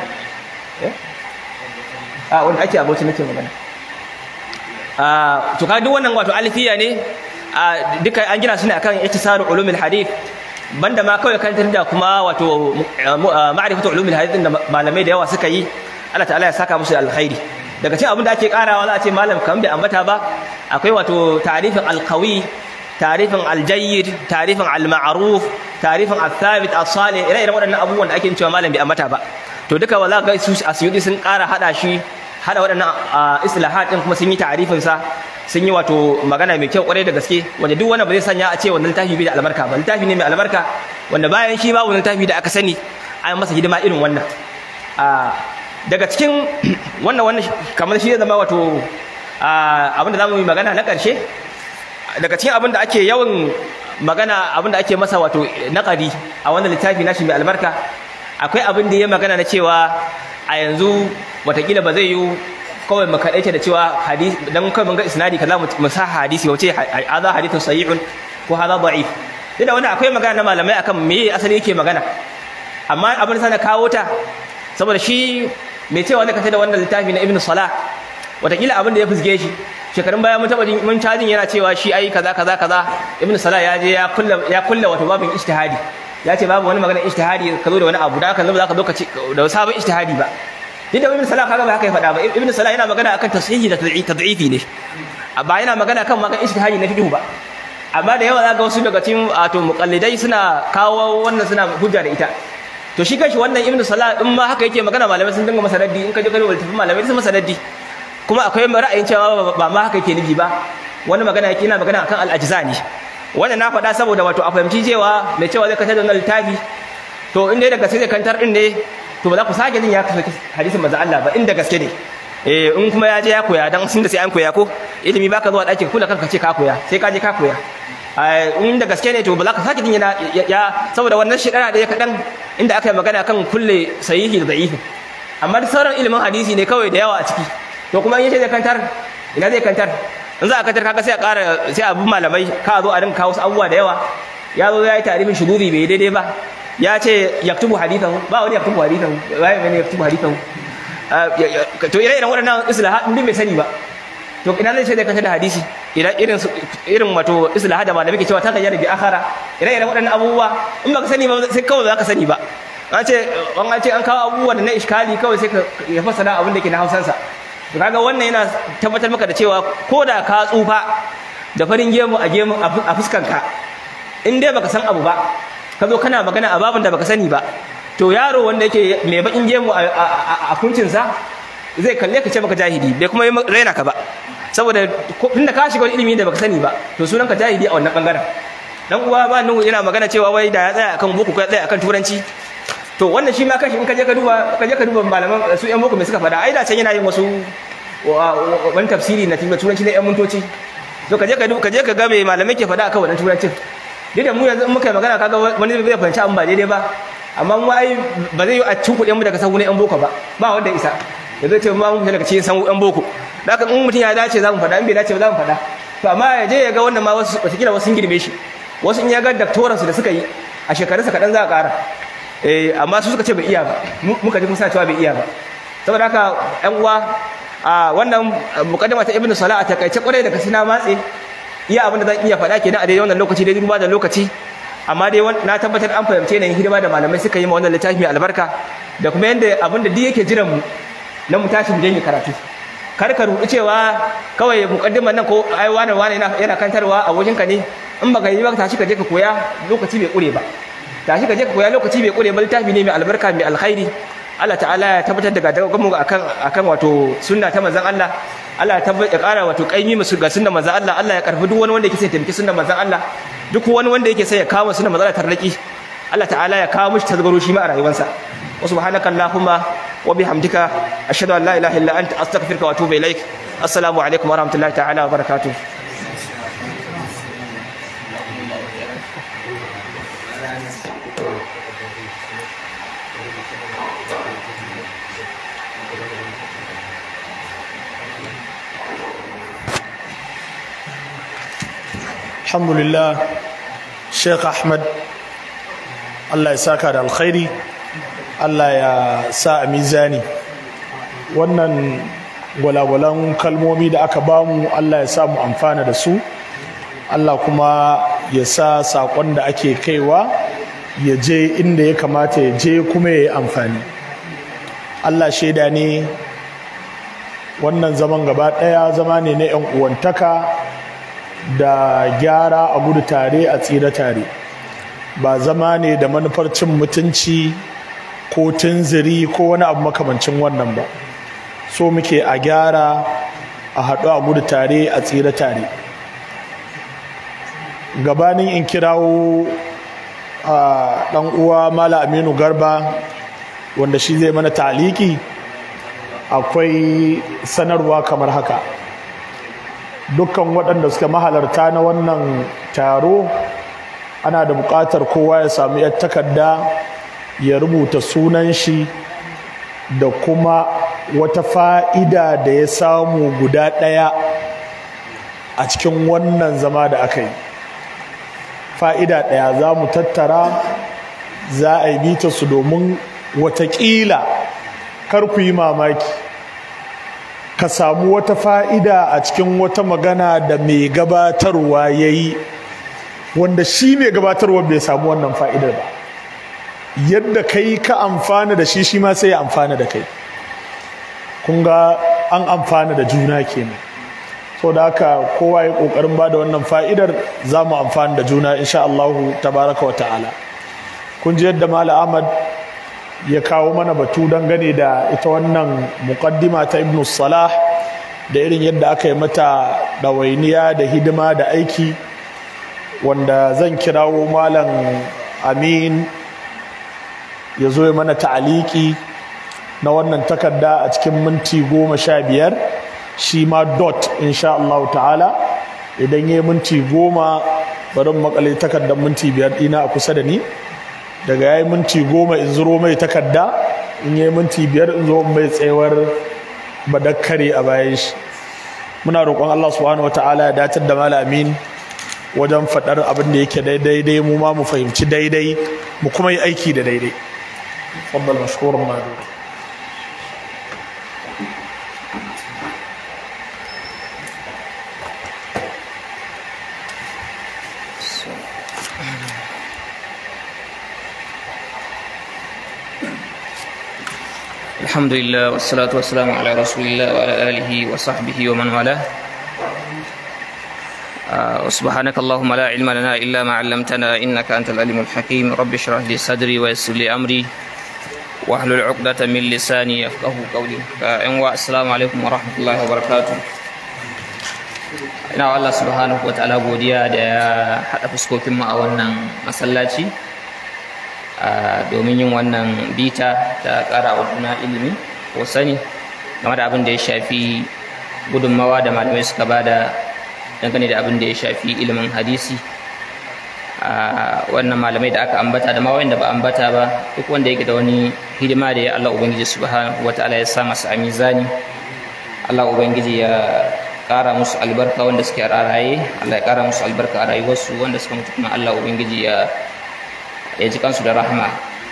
a wanda ake aboci nake magana to ka duk wannan wato alfiya ne duka an gina su ne akan ihtisaru ulumul hadith banda ma kawai kan da kuma wato ma'rifatu ulumul hadith da malamai da yawa suka yi Allah ta'ala ya saka musu alkhairi daga cikin abin da ake karawa za a ce malam kan bai ambata ba akwai wato ta'rifin alqawi ta'rifin aljayyid ta'rifin alma'ruf ta'rifin althabit as-salih ire iren waɗannan abubuwan da ake cewa malam bai ambata ba to duka wala ga su asyudi sun kara hada shi hada waɗannan islahat din kuma sun yi ta'rifin sa sun yi wato magana mai kyau kwarai da gaske wanda duk wanda ba zai sanya a ce wannan littafi bai da albarka ba littafi ne mai albarka wanda bayan shi babu littafi da aka sani an masa hidima irin wannan daga cikin wannan wannan kamar shi zai zama wato abin da za mu yi magana na ƙarshe daga cikin abin da ake yawan magana abin da ake masa wato naƙari a wannan littafi nashi mai albarka akwai abin da ya magana na cewa a yanzu watakila ba zai yi kawai mu kaɗaice da cewa hadisi dan kawai mun ga isnadi kaza mu sa hadisi wace hadha hadithun sahihun ko hadha da'if idan wanda akwai magana na malamai akan me asali yake magana amma abin da sana kawo ta saboda shi mai cewa wanda kace da wannan littafi na ibnu salah watakila abin da ya fusge shi shekarun baya mun taba mun cajin yana cewa shi ai kaza kaza kaza ibnu salah ya je ya kulla ya kulla wato babin ijtihadi ya ce babu wani magana ijtihadi ka zo da wani abu da haka za ka zo ka da sabon ijtihadi ba duk da ibn salah kaga ba haka ya faɗa ba ibn salah yana magana akan tasihi da tad'ifi ne ba yana magana kan magana ijtihadi na fiqh ba amma da yawa zaka wasu daga cikin wato muqallidai suna kawo wannan suna hujja da ita to shi kanshi wannan ibn salah in ma haka yake magana malamai sun dinga masa raddi in ka je ka duba littafin malamai sun masa raddi kuma akwai ra'ayin cewa ba ma haka yake nufi ba wani magana yake yana magana akan al-ajza ne wannan na faɗa saboda wato a fahimci cewa mai cewa zai kantar da wannan littafi to inda daga sai zai kantar din ne to ba za ku sake jin ya kasance hadisin manzo Allah ba inda gaske ne eh in kuma ya je ya koya dan sun da sai an koya ko ilimi baka zuwa ɗakin kula kanka ce ka koya sai ka je ka koya in da gaske ne to ba za ka sake jin yana ya saboda wannan shekara da ya kaɗan inda aka yi magana kan kulle sahihi da da'ifi amma duk sauran ilimin hadisi ne kawai da yawa a ciki to kuma in yace zai kantar ina zai kantar in za a kantar kaga sai a ƙara sai a bi malamai ka zo a rinka kawo wasu abubuwa da yawa ya zo ya yi tarifin shuduri bai daidai ba ya ce yaktubu hadithahu ba wani yaktubu hadithahu ba ya yaktubu hadithahu to ire-iren waɗannan islahat din bai sani ba to ina zai ce zai kanta da hadisi idan irin irin wato islahat da malami ke cewa ta gayyara bi akhara ire-iren waɗannan abubuwa in baka sani ba sai kawai za ka sani ba an ce an ce an kawo abubuwa da na iskali kawai sai ka ya fasara abin da ke na hausansa to kaga wannan yana tabbatar maka da cewa ko da ka tsufa da farin gemu a gemu a fuskanka in dai baka san abu ba ka zo kana magana a babin da baka sani ba to yaro wanda yake mai bakin gemu a kuncinsa zai kalle ka ce maka jahili bai kuma raina ka ba saboda tunda ka shiga wani ilimi da baka sani ba to sunan ka jahili a wannan bangaren dan uwa ba nuhu yana magana cewa wai da ya tsaya akan boko ko ya tsaya akan turanci to wannan shi ma kashi in ka je ka duba ka je ka duba malaman su yan boko mai suka faɗa ai da can yana yin wasu wani tafsiri na turanci na yan mintoci to ka je ka ka je ka ga me malamai ke faɗa akan wannan turancin duk da mu yanzu in muka yi magana kaga wani zai fahimci abin ba daidai ba amma mu ai ba zai yi a cikin kuɗin mu daga sahu na yan boko ba ba wanda isa da zai ce ma mu fita daga cikin sahu yan boko da haka in mutum ya dace za mu faɗa in bai dace ba za mu faɗa to amma ya je ya ga wanda ma wasu wataƙila wasu sun girme shi wasu in ya ga daktoransu da suka yi a shekarunsa kaɗan za a ƙara eh amma su suka ce bai iya ba muka ji musa cewa bai iya ba saboda haka ƴan uwa a wannan mukaddama ta ibnu salah a takaice kwarai da kasi na matse iya abin da zan iya faɗa kenan a daidai wannan lokaci daidai duba da lokaci amma dai na tabbatar an fahimce ne hidima da malamai suka yi ma wannan littafi mai albarka da kuma yanda abin da duk yake jiran mu na mu tashi mu je karatu kar ka rubu cewa kawai mukaddimar nan ko ai wani wani yana kantarwa a wajen ka ne in baka yi ba tashi ka je ka koya lokaci bai kure ba tashi ka je ka koya lokaci bai kure ba littafi ne mai albarka mai alkhairi Allah ta'ala ya tabbatar da gadagamu akan akan wato sunna ta manzon Allah Allah ya tabbatar ya ƙara wato kaimi musu ga sunnar manzon Allah Allah ya karfi duk wani wanda yake sai taimaki sunnar manzon Allah duk wani wanda yake sai ya kawo sunnar manzon Allah tarnaki Allah ta'ala ya kawo mishi tazgaro shi ma a rayuwarsa wa subhanaka allahumma wa bihamdika ashhadu an la ilaha illa anta astaghfiruka wa atubu ilaik assalamu alaikum wa rahmatullahi ta'ala wa barakatuh
alhamdulillah sheikh ahmad allah ya saka da alkhairi allah ya sa a mizani wannan gwalagwalan kalmomi da aka bamu allah ya sa mu amfana da su allah kuma ya sa saƙon da ake kaiwa ya je inda ya kamata ya je kuma ya yi amfani allah shaida ne wannan zaman gaba ɗaya zama ne na 'yan uwantaka da gyara a gudu tare a tsira tare ba zama ne da manufar cin mutunci ko tunziri ko wani abu makamancin wannan ba so muke a gyara a haɗu a gudu tare a tsira tare gabanin in kirawo a ɗan uwa mala aminu garba wanda shi zai mana taliki akwai sanarwa kamar haka dukkan waɗanda suka mahalarta na wannan taro ana da buƙatar kowa ya samu yar takarda ya rubuta sunan shi da kuma wata fa'ida da ya samu guda ɗaya a cikin wannan zama da aka yi fa'ida ɗaya za mu tattara za a yi bita su domin watakila kar ku yi mamaki ka samu wata fa'ida a cikin wata magana da mai gabatarwa ya yi wanda shi mai gabatarwa bai samu wannan fa'idar ba yadda kai ka amfana da shi shi ma sai ya amfana da kai kun ga an amfana da juna kenan so da haka kowa ya kokarin ba da wannan fa'idar za mu amfana da juna insha Allahu tabaraka wa ta'ala kun ji yadda Malam Ahmad ya kawo mana batu dangane da ita wannan muqaddima ta Ibn Salah da irin yadda aka yi mata ɗawainiya da hidima da aiki wanda zan kirawo Malam Amin ya zo ya mana ta'aliki na wannan takarda a cikin minti goma sha biyar shi ma dot insha Allah ta'ala idan ya yi minti goma bari makale takardar minti biyar ɗina a kusa da ni daga ya yi minti goma in zuro mai takarda in yi minti biyar in zo mai tsayawar badakkare a bayan shi muna roƙon Allah subhanahu wa ta'ala ya datar da malamin wajen faɗar abin da yake daidai mu ma mu fahimci daidai mu kuma yi aiki da daidai فضل مشكورا مهدور
الحمد لله والصلاة والسلام على رسول الله وعلى آله وصحبه ومن والاه آه، وسبحانك اللهم لا علم لنا إلا ما علمتنا إنك أنت العليم الحكيم رب اشرح لي صدري ويسر لي أمري واحلل عقدة من لساني يفقه قولي فإن السلام عليكم ورحمة الله وبركاته ina wa Allah subhanahu wa ta'ala godiya da ya haɗa fuskokin mu a wannan masallaci domin yin wannan bita ta ƙara wa juna ilimi ko sani game da abin da ya shafi gudunmawa da malamai suka bada dangane da abin da ya shafi ilimin hadisi a wannan malamai da aka ambata da ma wanda ba ambata ba duk wanda yake da wani hidima da ya Allah ubangiji subhanahu wataala ya sa masa a mizani Allah ubangiji ya kara musu albarka wanda suke a raye Allah ya kara musu albarka a rayuwarsu wanda suka mutu kuma Allah ubangiji ya ya ji kansu da rahma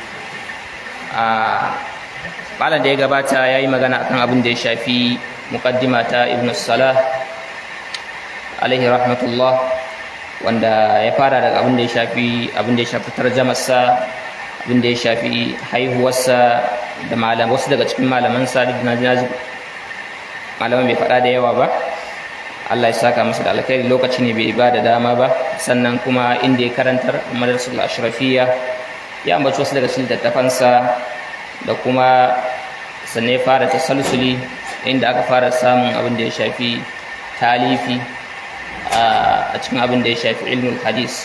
a malam da ya gabata ya yi magana akan abin da ya shafi muqaddima ta ibn salah alaihi rahmatullah wanda ya fara daga abin da ya shafi abin da ya shafi tarjamarsa abin da ya shafi haihuwarsa da malam wasu daga cikin malamansa duk na ji malaman bai faɗa da yawa ba Allah ya saka masa da alkhairi lokaci ne bai ba da dama ba sannan kuma inda ya karantar madrasatul ashrafiyya ya ambaci wasu daga cikin littattafansa da kuma sannan ya fara tasalsuli inda aka fara samun abin da ya shafi talifi a cikin abin da ya shafi ilmul hadis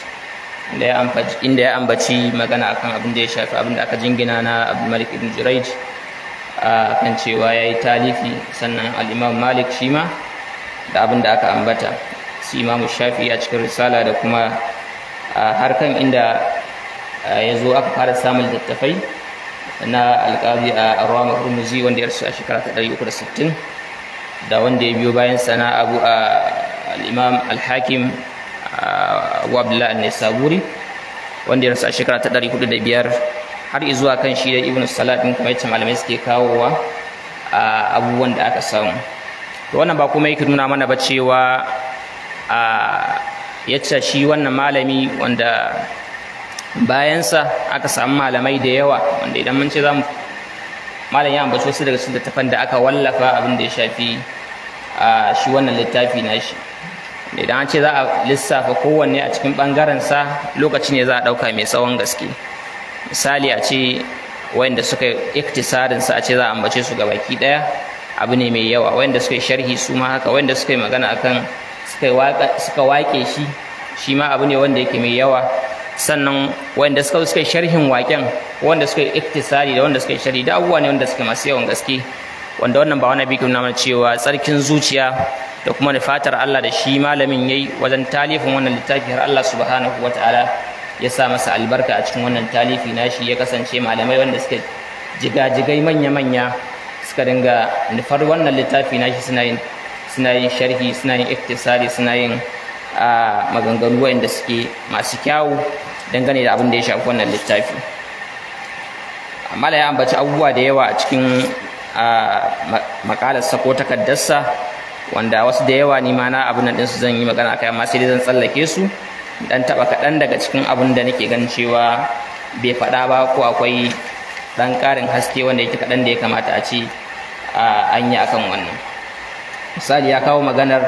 inda ya ambaci magana akan abin da ya shafi abin da aka jingina na abdulmalik ibn juraij kan cewa ya yi talifi sannan al'imam malik shi ma da abin da aka ambata su imamu shafi a cikin risala da kuma harkan inda ya zo aka fara samun littattafai na alƙazi a arwa hurmuzi wanda ya rasu a shekara ta 360 da wanda ya biyo bayan sana abu a al'imam al-hakim abu abdullahi al-nisaburi wanda ya rasu a shekara ta 405 har izuwa kan shi da ibn salat din kuma yace malamai suke kawowa a abubuwan da aka samu to wannan ba kuma yake nuna mana ba cewa a yace shi wannan malami wanda bayansa aka samu malamai da yawa wanda idan mun ce za mu malam ya ambaci wasu daga cikin littafan da aka wallafa abin da ya shafi a shi wannan littafi na shi idan an ce za a lissafa kowanne a cikin ɓangarensa lokaci ne za a ɗauka mai tsawon gaske misali a ce wayanda suka iktisarinsa a ce za a ambace su ga baki ɗaya abu ne mai yawa wayanda suka yi sharhi su ma haka wayanda suka yi magana akan suka waƙe shi shi ma abu ne wanda yake mai yawa sannan wanda suka suka yi sharhin waken wanda suka yi iktisari da wanda suka yi sharhi da abubuwa ne wanda suka masu yawan gaske wanda wannan ba wani bikin nuna cewa tsarkin zuciya da kuma fatar Allah da shi malamin yayi wajen talifin wannan littafi har Allah subhanahu wataala ya sa masa albarka a cikin wannan talifi nashi ya kasance malamai wanda suka jigajigai manya-manya suka dinga nufar wannan littafi nashi suna yin suna yin sharhi suna yin iktisari suna yin a maganganu wanda suke masu kyawu dangane da abin da ya shafi wannan littafi amma da ya ambaci abubuwa da yawa a cikin makalarsa ko takaddarsa wanda wasu da yawa ni ma na abin nan ɗinsu zan yi magana kai amma sai dai zan tsallake su dan taɓa kaɗan daga cikin abin da nake ganin cewa bai faɗa ba ko akwai ɗan ƙarin haske wanda yake kaɗan da ya kamata a ce an yi akan wannan misali ya kawo maganar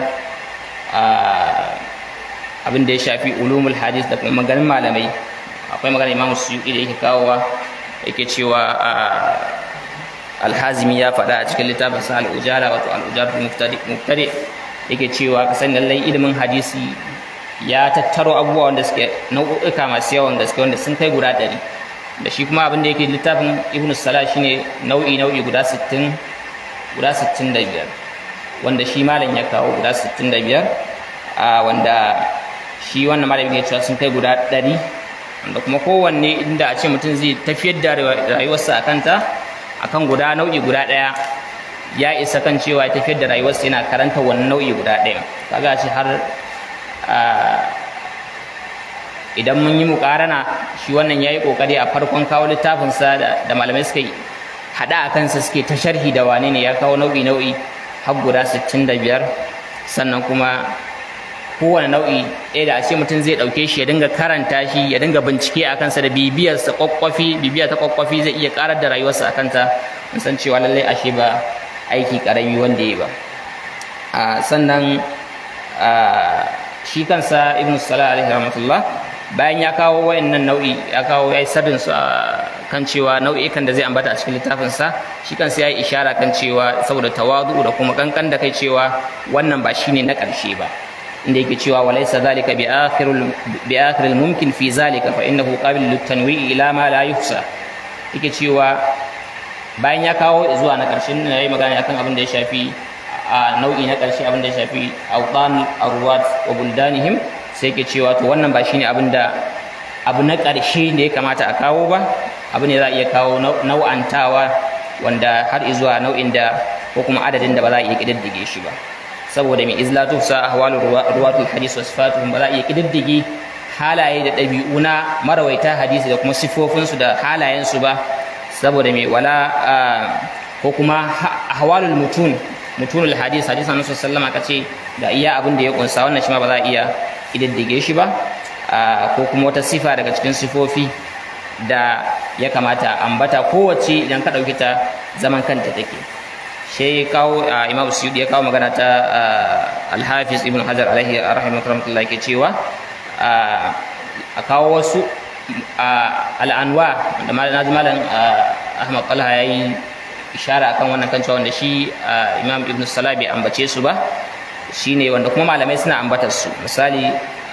abin da ya shafi ulumul hadis da kuma maganin malamai akwai maganar imam suyuki da yake kawowa yake cewa alhazimi ya faɗa a cikin littafin sa al'ujara wato al'ujara muftari yake cewa ka sani lallai ilimin hadisi ya tattaro abubuwa wanda suke nau'uka masu yawan gaske wanda sun kai guda ɗari da shi kuma abin da yake littafin ibn salah shine nau'i nau'i guda sittin guda sittin da biyar wanda shi malam ya kawo guda sittin da biyar wanda shi wannan malam ya cewa sun kai guda ɗari wanda kuma kowanne inda a ce mutum zai tafiyar da rayuwarsa a kanta akan guda nau'i guda ɗaya ya isa kan cewa ya tafiyar da rayuwarsa yana karanta wani nau'i guda ɗaya kaga shi har idan mun yi mukarana shi wannan ya yi ƙoƙari a farkon kawo littafinsa da malamai suka yi haɗa a kansa suke ta sharhi da wane ne ya kawo nau'i nau'i har guda sittin da biyar sannan kuma kowane nau'i ɗaya da ashe mutum zai ɗauke shi ya dinga karanta shi ya dinga bincike a kansa da bibiyarsa kwakwafi bibiya ta kwakwafi zai iya karar da rayuwarsa a kanta in san cewa lallai ashe ba aiki ƙarami wanda ya ba sannan shi kansa ibn salah alaihi rahmatullah bayan ya kawo wayannan nau'i ya kawo ya yi sabin su kan cewa nau'ikan da zai ambata a cikin littafinsa shi kansa ya yi ishara kan cewa saboda tawadu da kuma kankan da kai cewa wannan ba shine na ƙarshe ba inda yake cewa walaysa zalika bi akhiril bi akhiril mumkin fi zalika fa innahu qabil lit tanwi ila ma la yuhsa yake cewa bayan ya kawo zuwa na ƙarshen na yi magana akan abin da ya shafi a nau'i na ƙarshe abin da ya shafi awtan arwat wa buldanihim sai ke cewa to wannan ba shine abin da abu na ƙarshe da ya kamata a kawo ba abu ne za a iya kawo nau'antawa wanda har zuwa nau'in da ko kuma adadin da ba za a iya ƙididdige shi ba saboda mai izlatu sa ahwalu ruwatul hadis wa sifatuhum ba za a iya ƙididdige halaye da ɗabi'u na marawaita hadisi da kuma siffofinsu da halayensu ba saboda mai wala ko kuma ahwalul mutun mutunul hadis hadis annabi sallallahu alaihi ce da iya abin da ya kunsa wannan shi ma ba za a iya ƙididdige shi ba ko kuma wata sifa daga cikin sifofi da ya kamata ambata kowace idan ka ɗauki ta zaman kanta take shi kawo imam suyudi ya kawo magana ta alhafiz ibn hajar alaihi rahimahullah ke cewa a kawo wasu al'anwa da malam ahmad talha ya yi ishara akan wannan kan cewa wanda shi imam ibn salah bai ambace su ba shine wanda kuma malamai suna ambatar su misali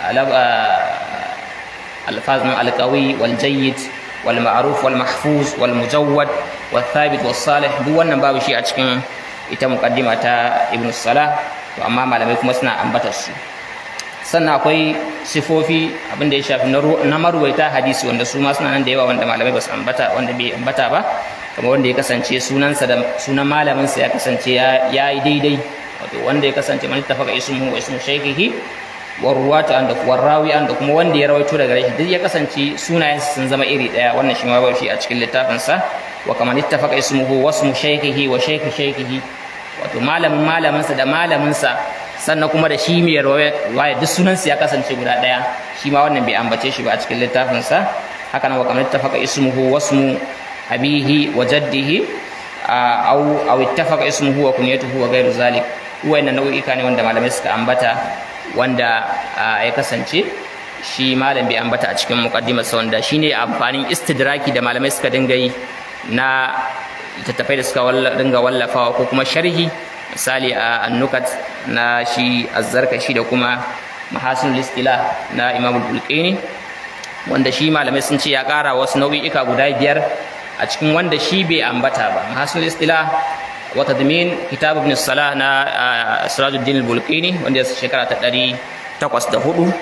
الفاظ القوي والجيد والمعروف والمحفوظ والمجود والثابت والصالح duk wannan babu shi a cikin ita muqaddima ta Ibn Salah to amma malamai kuma suna ambatar su sannan akwai sifofi abin da ya shafi na marwaita hadisi wanda su ma suna nan da yawa wanda malamai ba su ambata wanda bai ambata ba kamar wanda ya kasance sunansa da sunan malamin sa ya kasance ya yi daidai wato wanda ya kasance man ittafaqa ismuhu wa ismu shaykhihi warwata an da warrawi an da kuma wanda ya rawaito daga rashi duk ya kasance sunayensa sun zama iri daya wannan shi ma ba shi a cikin littafin sa wa kaman ittafaqa ismuhu wa ismu shaykhihi wa shaykh shaykhihi wato malamin malamin sa da malamin sa sannan kuma da shi mai rawaya duk sunan ya kasance guda daya shi ma wannan bai ambace shi ba a cikin littafin sa haka nan wa kaman ittafaqa ismuhu wa ismu abihi wa jaddihi aw aw ittafaqa ismuhu wa kunyatuhu wa ghairu zalik wayannan nau'ika ne wanda malamai suka ambata wanda ya kasance shi malam bai ambata a cikin muqaddimarsa wanda shine amfanin istidraki da malamai suka dinga yi na littattafai da suka dinga wallafawa ko kuma sharhi misali a annukat na shi azzarkashi da kuma mahasinul istila na imam bulqini wanda shi malamai sun ce ya kara wasu nau'i'ika guda biyar a cikin wanda shi bai ambata ba mahasinul istila وتضمين كتاب ابن الصلاة نا سراج الدين البلقيني wanda ya shekara ta ɗari takwas da hudu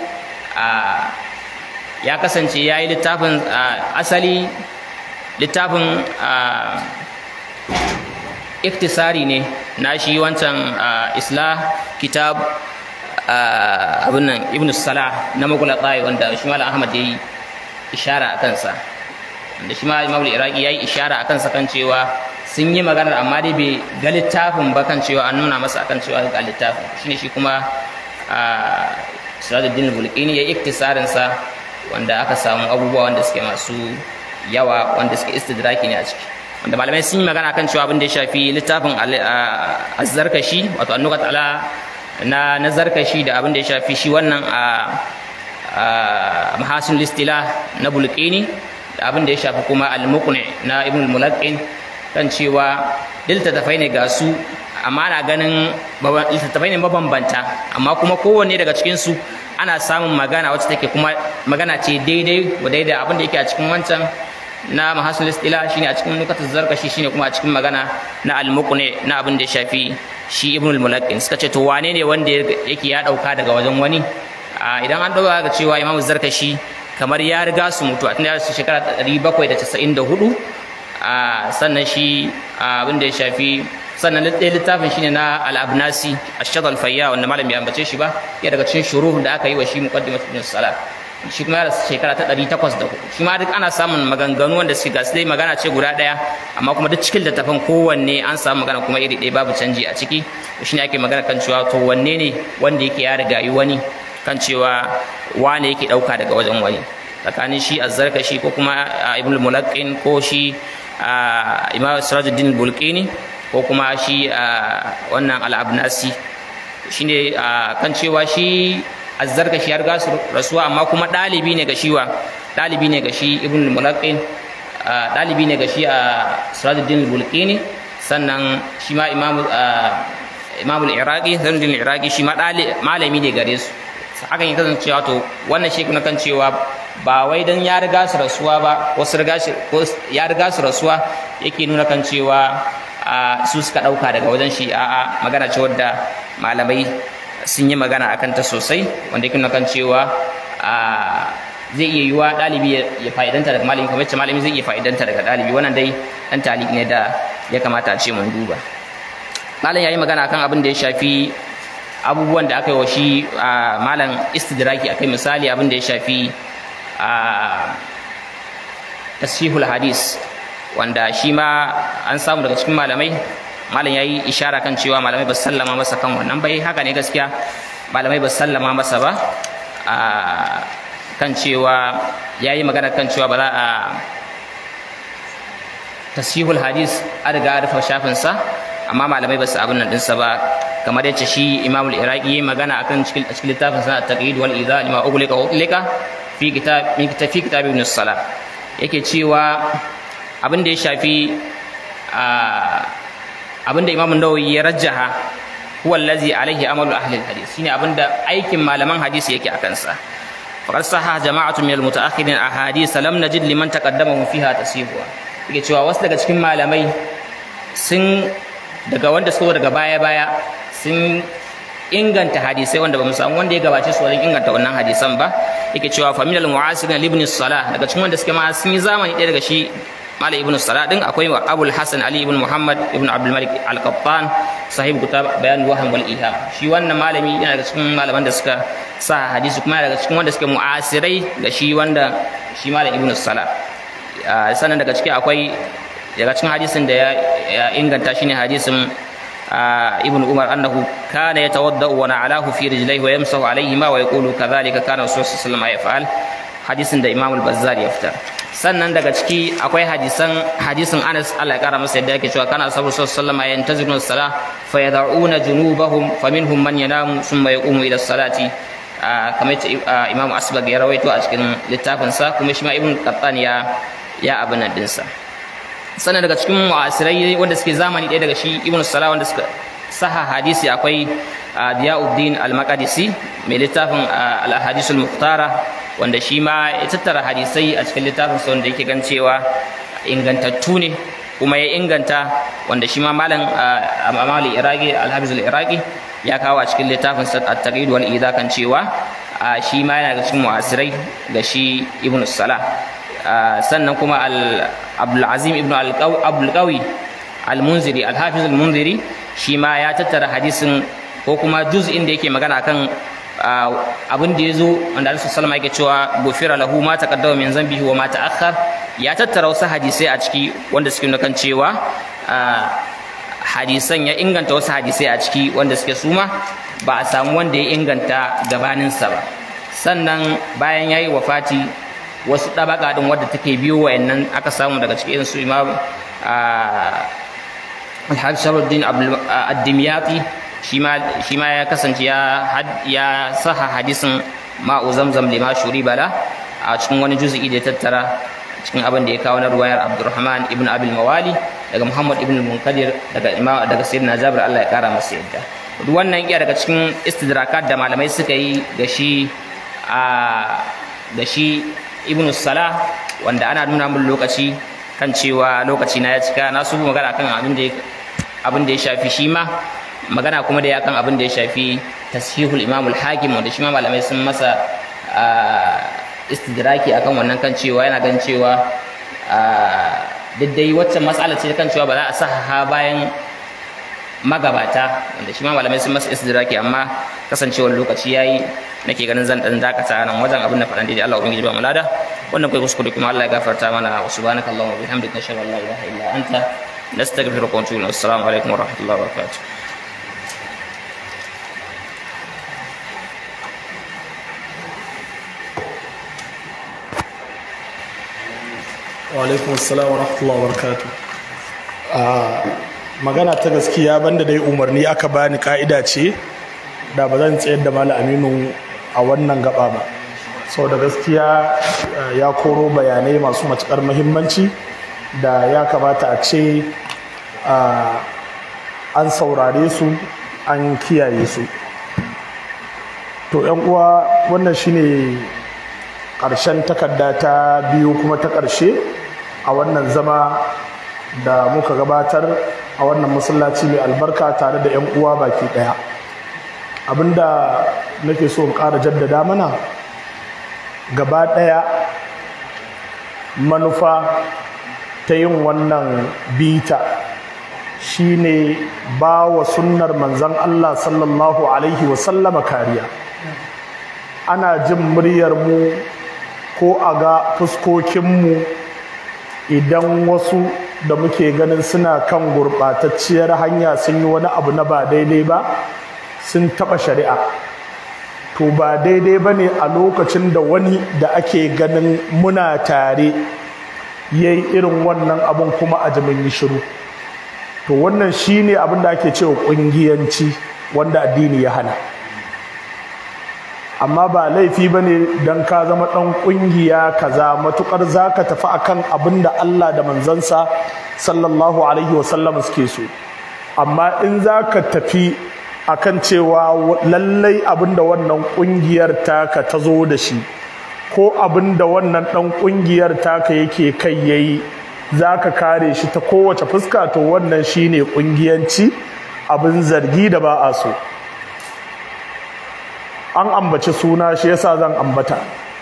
ya kasance ya yi littafin asali littafin iktisari ne na shi wancan isla kitab abin nan ibn salah na magula tsaye wanda shi malam ahmad ya yi ishara a kansa wanda shi ma imam iraki ya yi ishara a kansa kan cewa sun yi maganar amma dai bai ga littafin ba kan cewa an nuna masa akan cewa ga littafin shine shi kuma a sirajuddin bulqini ya iktisarin sa wanda aka samu abubuwa wanda suke masu yawa wanda suke istidraki ne a ciki wanda malamai sun yi magana kan cewa abin da ya shafi littafin azzarkashi wato annukat ala na nazarkashi da abin da ya shafi shi wannan a mahasin listila na bulqini da abin da ya shafi kuma al-muqni na ibn al-mulaqqin kan cewa littattafai ne ga su amma ana ganin littattafai ne mabambanta amma kuma kowanne daga cikinsu ana samun magana wacce take kuma magana ce daidai wa daidai abin da yake a cikin wancan na mahasul istila shine a cikin nukatul zarkashi shine kuma a cikin magana na almuqni na abin da ya shafi shi ibn al-mulaqqin suka ce to wane ne wanda yake ya dauka daga wajen wani idan an dauka ga cewa imam zarkashi kamar ya riga su mutu a tun da shekara 794 sannan shi abin da ya shafi sannan ɗaya littafin shine na al-abnasi ash-shad al-fayya wanda malam bai ambace shi ba ya daga cikin shuruh da aka yi wa shi muqaddimat ibn salat shi kuma ya shekara ta 804 shi ma duk ana samun maganganu wanda suke gasu dai magana ce guda ɗaya amma kuma duk cikin littafin kowanne an samu magana kuma iri ɗaya babu canji a ciki shi ne ake magana kan cewa to wanne ne wanda yake ya riga yi wani kan cewa wane yake ɗauka daga wajen wani tsakanin shi azzarkashi ko kuma ibn mulaqqin ko shi imam sirajuddin bulqini ko kuma shi wannan al-abnasi shine kan cewa shi azzarka shi har gasu rasuwa amma kuma ɗalibi ne ga shiwa ɗalibi ne ga shi ibn mulaqqin ɗalibi ne ga shi a sirajuddin bulqini sannan shi ma imam imam al-iraqi zanuddin al-iraqi shi ma malami ne gare su hakan ya kasance cewa to wannan shi kan cewa ba wai dan ya riga su rasuwa ba wasu riga shi ya riga su rasuwa yake nuna kan cewa su suka ɗauka daga wajen shi a'a magana ce wadda malamai sun yi magana akan ta sosai wanda yake kan cewa zai iya yiwa ɗalibi ya fa'idanta daga malami kamar malami zai iya fa'idanta daga ɗalibi wannan dai ɗan talib ne da ya kamata a ce mun duba malam ya yi magana akan abin da ya shafi abubuwan da aka yi wa shi malam istidraki akai misali abin da ya shafi tasfihul hadis wanda shi ma an samu daga cikin malamai malam ya yi ishara kan cewa malamai ba sallama masa kan wannan bai haka ne gaskiya malamai ba sallama masa ba kan cewa ya yi magana kan cewa ba za a tasihul hadis a riga rufe shafinsa amma malamai ba su abin nan ɗinsa ba kamar yace shi imamul iraqi magana akan cikin a cikin littafin sa taqid wal idha lima ughliqa wa ughliqa fi kitab min kitab fi kitab ibn salah yake cewa abin da ya shafi abin da imamu nawawi ya rajjaha huwa allazi alaihi amalu ahli alhadith shine abin da aikin malaman hadisi yake akan sa faqad sahha jama'atu min almutaakhirin ahadith lam najid liman taqaddama fiha tasihuha yake cewa wasu daga cikin malamai sun daga wanda suka daga baya-baya sun inganta hadisai wanda ba mu samu wanda ya gabace su wajen inganta wannan hadisan ba yake cewa faminal mu'asirin ibn salah daga cikin wanda suke ma sun yi zamani ɗaya daga shi mala ibn salah din akwai abul hasan ali ibn muhammad ibn abdul malik al-qattan sahib kitab bayan waham wal iham shi wannan malami yana daga cikin malaman da suka sa hadisi kuma yana daga cikin wanda suke mu'asirai ga shi wanda shi malam ibn salah sannan daga ciki akwai daga cikin hadisin da ya inganta shine hadisin ibn umar annahu kana yatawaddau wa na'alahu fi rijlaihi wa yamsahu alayhima wa yaqulu kadhalika kana rasulullah sallallahu alaihi wasallam yaf'al hadisin da imam al-bazzar ya fitar sannan daga ciki akwai hadisan hadisin Anas Allah ya kara masa yadda yake cewa kana sabu sallallahu alaihi wasallam yantaziruna as-salah fa yad'una junubahum faminhum man yanamu thumma yaqumu ila as-salati kamar imam asbag ya rawaito a cikin littafinsa kuma shi ma ibn qattan ya ya abin nan dinsa sannan daga cikin mu'asirai wanda suke zamani ɗaya daga shi ibn salah wanda suka saha hadisi akwai diyauddin al-maqdisi mai littafin al-hadisul muhtara wanda shi ma ya tattara hadisai a cikin littafin sa wanda yake gan cewa ingantattu ne kuma ya inganta wanda shi ma malam amali iraqi al-hafiz al-iraqi ya kawo a cikin littafin sa at-taqid wal idha kan cewa shi ma yana da cikin mu'asirai ga shi ibn salah sannan kuma abdulazim ibn abdulkawi al-munziri al-hafiz al-munziri shi ma ya tattara hadisin ko kuma juz'in da yake magana kan abin da ya zo wanda alisu salama yake cewa gofira lahu ma taqaddama min zambihi wa ma ta'akhkhar ya tattara wasu hadisai a ciki wanda suke kan cewa hadisan ya inganta wasu hadisai a ciki wanda suke suma ba a samu wanda ya inganta gabaninsa ba sannan bayan ya yi wafati wasu ɗabaka ɗin wadda take biyo wayannan aka samu daga cikin su imam alhaji sharuddin addimiyati shi ma ya kasance ya saha hadisin ma'u zamzam lima shuri bala a cikin wani juzu'i da ya tattara cikin abin da ya kawo na ruwayar abdurrahman ibn abil mawali daga muhammad ibn munkadir daga imam daga sayyidina jabir allah ya kara masa yadda duk wannan iya daga cikin istidrakat da malamai suka yi ga shi da shi ibn salah wanda ana nuna min lokaci kan cewa lokaci na ya cika na su magana kan abin da abin da ya shafi shi ma magana kuma da ya kan abin da ya shafi tashihul imamul hakim wanda shi ma malamai sun masa istidraki akan wannan kan cewa yana gan cewa duk dai waccan matsala ce kan cewa ba za a saha bayan magabata wanda shi ma malamai sun masa istidraki amma kasancewar lokaci yayi nake ganin zan dan dakata nan wajen abin da faɗan daidai Allah ubangiji ba mu lada wannan kai kuskure kuma Allah ya gafarta mana wa subhanakallahumma wa bihamdika nashhadu an la ilaha illa anta nastaghfiruka wa natubu assalamu alaikum wa rahmatullahi wa barakatuh
wa alaikum assalam wa rahmatullahi wa barakatuh magana ta gaskiya banda dai umarni aka bani ka'ida ce da ba zan tsayar da malam aminu a wannan gaba ba sau da gaskiya ya koro bayanai masu matukar muhimmanci da ya kamata a ce an saurare su an kiyaye su to yan uwa wannan shine ƙarshen takarda ta biyu kuma ta ƙarshe a wannan zama da muka gabatar a wannan masallaci mai albarka tare da 'yan uwa baki ɗaya abinda nake so in ƙara jaddada mana gaba ɗaya manufa ta yin wannan bita shine ba wa sunnar manzan Allah sallallahu alaihi wasallama kariya ana jin muryar mu ko a ga fuskokinmu idan wasu da muke ganin suna kan gurɓatacciyar hanya sun yi wani abu na ba daidai ba sun taɓa shari'a to ba daidai ba ne a lokacin da wani da ake ganin muna tare ya yi irin wannan abin kuma a jimin yi shiru to wannan shi ne abin da ake cewa ƙungiyanci wanda addini ya hana amma ba laifi ba ne don ka zama ɗan ƙungiya kaza matuƙar za ka tafi akan abin da Allah da manzansa sallallahu alaihi wasallam suke so amma in za ka tafi akan cewa lallai abin da wannan ƙungiyar taka ta zo da shi ko abin da wannan ɗan ƙungiyar taka yake kai yayi za ka kare shi ta kowace fuska to wannan shine ƙungiyanci abin zargi da ba a so an ambaci suna shi yasa zan ambata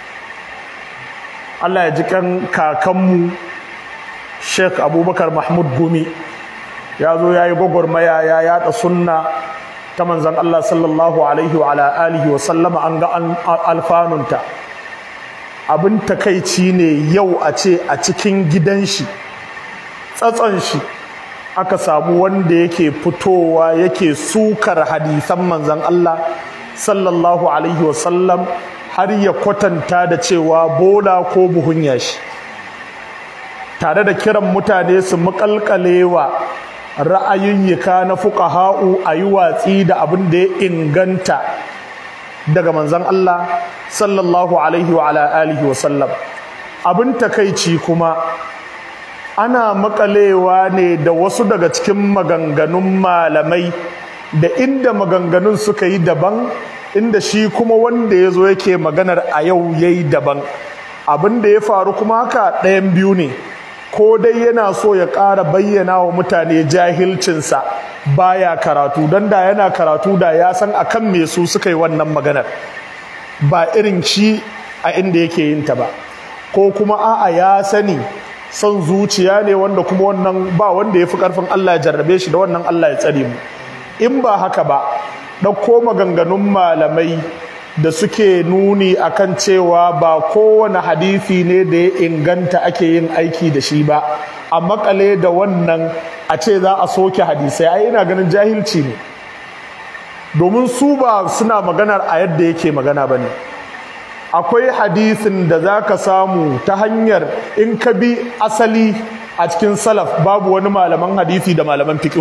Allah ya ji kan kakanmu Sheikh Abubakar Mahmud Gumi ya zo ya yi gwagwarmaya ya yada sunna ta manzan Allah sallallahu alaihi wa alihi wa sallama an ga alfanunta abin takaici ne yau a ce a cikin gidan shi tsatson shi aka samu wanda yake fitowa yake sukar hadisan manzan Allah sallallahu alaihi wasallam har ya kwatanta da cewa bola ko buhun yashi tare da kiran mutane su makalkalewa ra'ayoyika na fuqaha'u a yi watsi da abin da ya inganta daga manzan Allah sallallahu alaihi wa alihi wasallam abin takaici kuma ana makalewa ne da wasu daga cikin maganganun malamai da inda maganganun suka yi daban inda shi kuma wanda ya zo yake maganar a yau ya yi daban abin da ya faru kuma haka ɗayan biyu ne ko dai yana so ya ƙara bayyana wa mutane jahilcinsa baya karatu don da yana karatu da ya san akan me su suka yi wannan maganar ba irin shi a inda yake yin ta ba ko kuma a'a ya sani son zuciya ne wanda kuma wannan ba wanda ya fi ƙarfin Allah ya jarrabe shi da wannan Allah ya tsare mu in ba haka ba ɗauko maganganun malamai da suke nuni akan cewa ba kowane hadisi ne da ya inganta ake yin aiki da shi ba a makale da wannan a ce za a soke hadisai ai ina ganin jahilci ne domin su ba suna maganar a yadda yake magana ba ne akwai hadisin da za ka samu ta hanyar in ka bi asali a cikin salaf babu wani malaman hadisi da malaman fiƙihu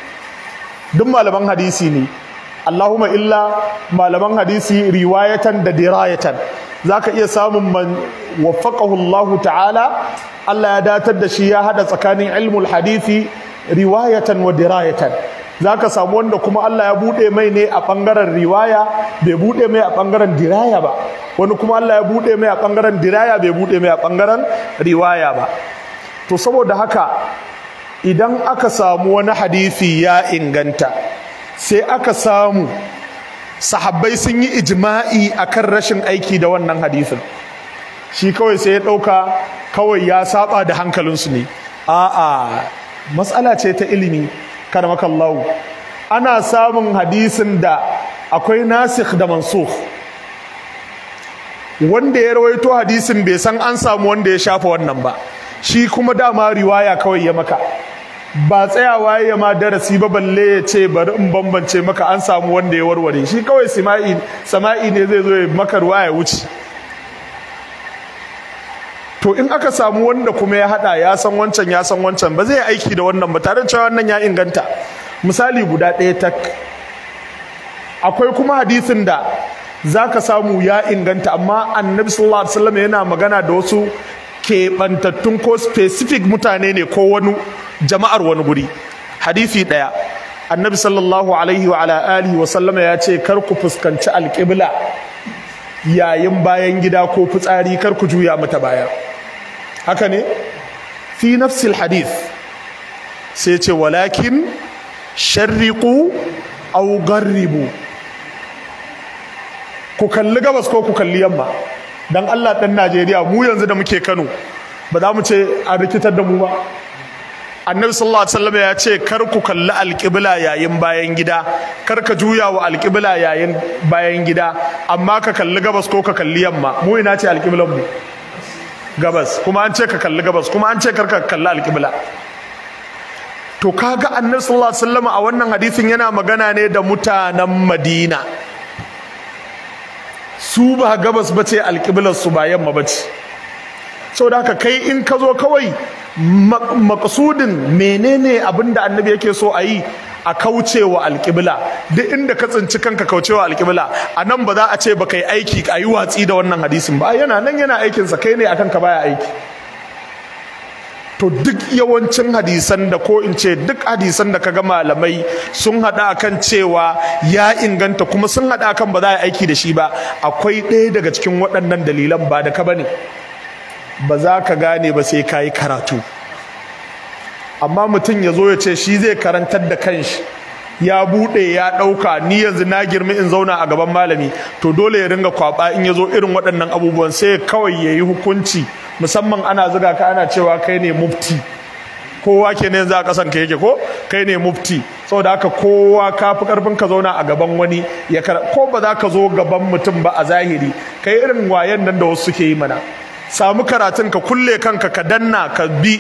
duk malaman hadisi ne Allahumma illa malaman hadisi riwayatan da dirayatan zaka iya samun man waffaqahu Allah ta'ala Allah ya datar da shi ya hada tsakanin ilmul hadisi riwayatan wa dirayatan zaka samu wanda kuma Allah ya bude mai ne a bangaren riwaya bai bude mai a bangaren diraya ba wani kuma Allah ya bude mai a bangaren diraya bai bude mai a bangaren riwaya ba to saboda haka idan aka samu wani hadisi ya inganta sai aka samu sahabbai sun yi ijma'i akan rashin aiki da wannan hadisin shi kawai sai ya ɗauka kawai ya saba da hankalinsu ne a'a matsala ce ta ilimi karmakallahu ana samun hadisin da akwai nasikh da mansukh wanda ya rawaito hadisin bai san an samu wanda ya shafa wannan ba shi kuma dama riwaya kawai ya maka ba tsayawa ya ma darasi ba balle ya ce bari in bambance maka an samu wanda ya warware shi kawai sama'i sama'i ne zai zo ya maka ruwa ya wuce to in aka samu wanda kuma ya hada ya san wancan ya san wancan ba zai aiki da wannan ba tare da cewa wannan ya inganta misali guda ɗaya tak akwai kuma hadisin da zaka samu ya inganta amma annabi sallallahu alaihi wasallam yana magana da wasu keɓantattun ko specific mutane ne ko wani jama'ar wani guri hadisi ɗaya annabi sallallahu alaihi wa ala alihi wa sallama ya ce kar ku fuskanci alƙibla yayin bayan gida ko fitsari kar ku juya mata baya haka ne fi nafsil hadith sai ce walakin sharriqu aw garribu ku kalli gabas ko ku kalli yamma dan Allah dan Najeriya mu yanzu da muke Kano ba za mu ce a rikitar da mu ba annabi sallallahu alaihi wasallam ya ce kar ku kalli alƙibla yayin bayan gida kar ka juya wa alƙibla yayin bayan gida amma ka kalli gabas ko ka kalli yamma mu ina ce alƙiblan mu gabas kuma an ce ka kalli gabas kuma an ce kar ka kalli alƙibla to kaga annabi sallallahu alaihi wasallam a wannan hadisin yana magana ne da mutanen Madina su ba gabas bace alƙiblar su ba yamma bace saboda haka kai in ka zo kawai makasudin menene abin da annabi yake so a yi a kaucewa alƙibla duk inda ka tsinci kanka kaucewa alƙibla a nan ba za a ce ba kai aiki a yi watsi da wannan hadisin ba yana nan yana aikinsa kai ne akan ka baya aiki to duk yawancin hadisan da ko in ce duk hadisan da kaga malamai sun haɗa akan cewa ya inganta kuma sun haɗa akan ba za a aiki da shi ba akwai ɗaya daga cikin waɗannan dalilan ba da ka bane ba za ka gane ba sai ka yi karatu amma mutum ya zo ya ce shi zai karantar da kanshi ya buɗe ya ɗauka ni yanzu na girmi in zauna a gaban malami to dole ya ringa kwaba in ya zo irin waɗannan abubuwan sai kawai ya yi hukunci musamman ana zuga ka ana cewa kai ne mufti kowa ke ne za a kasan ka yake ko kai ne mufti saboda haka kowa ka fi karfin ka zauna a gaban wani ya ko ba za ka zo gaban mutum ba a zahiri kai irin wayan nan da wasu suke yi mana samu karatun ka kulle kanka ka danna ka bi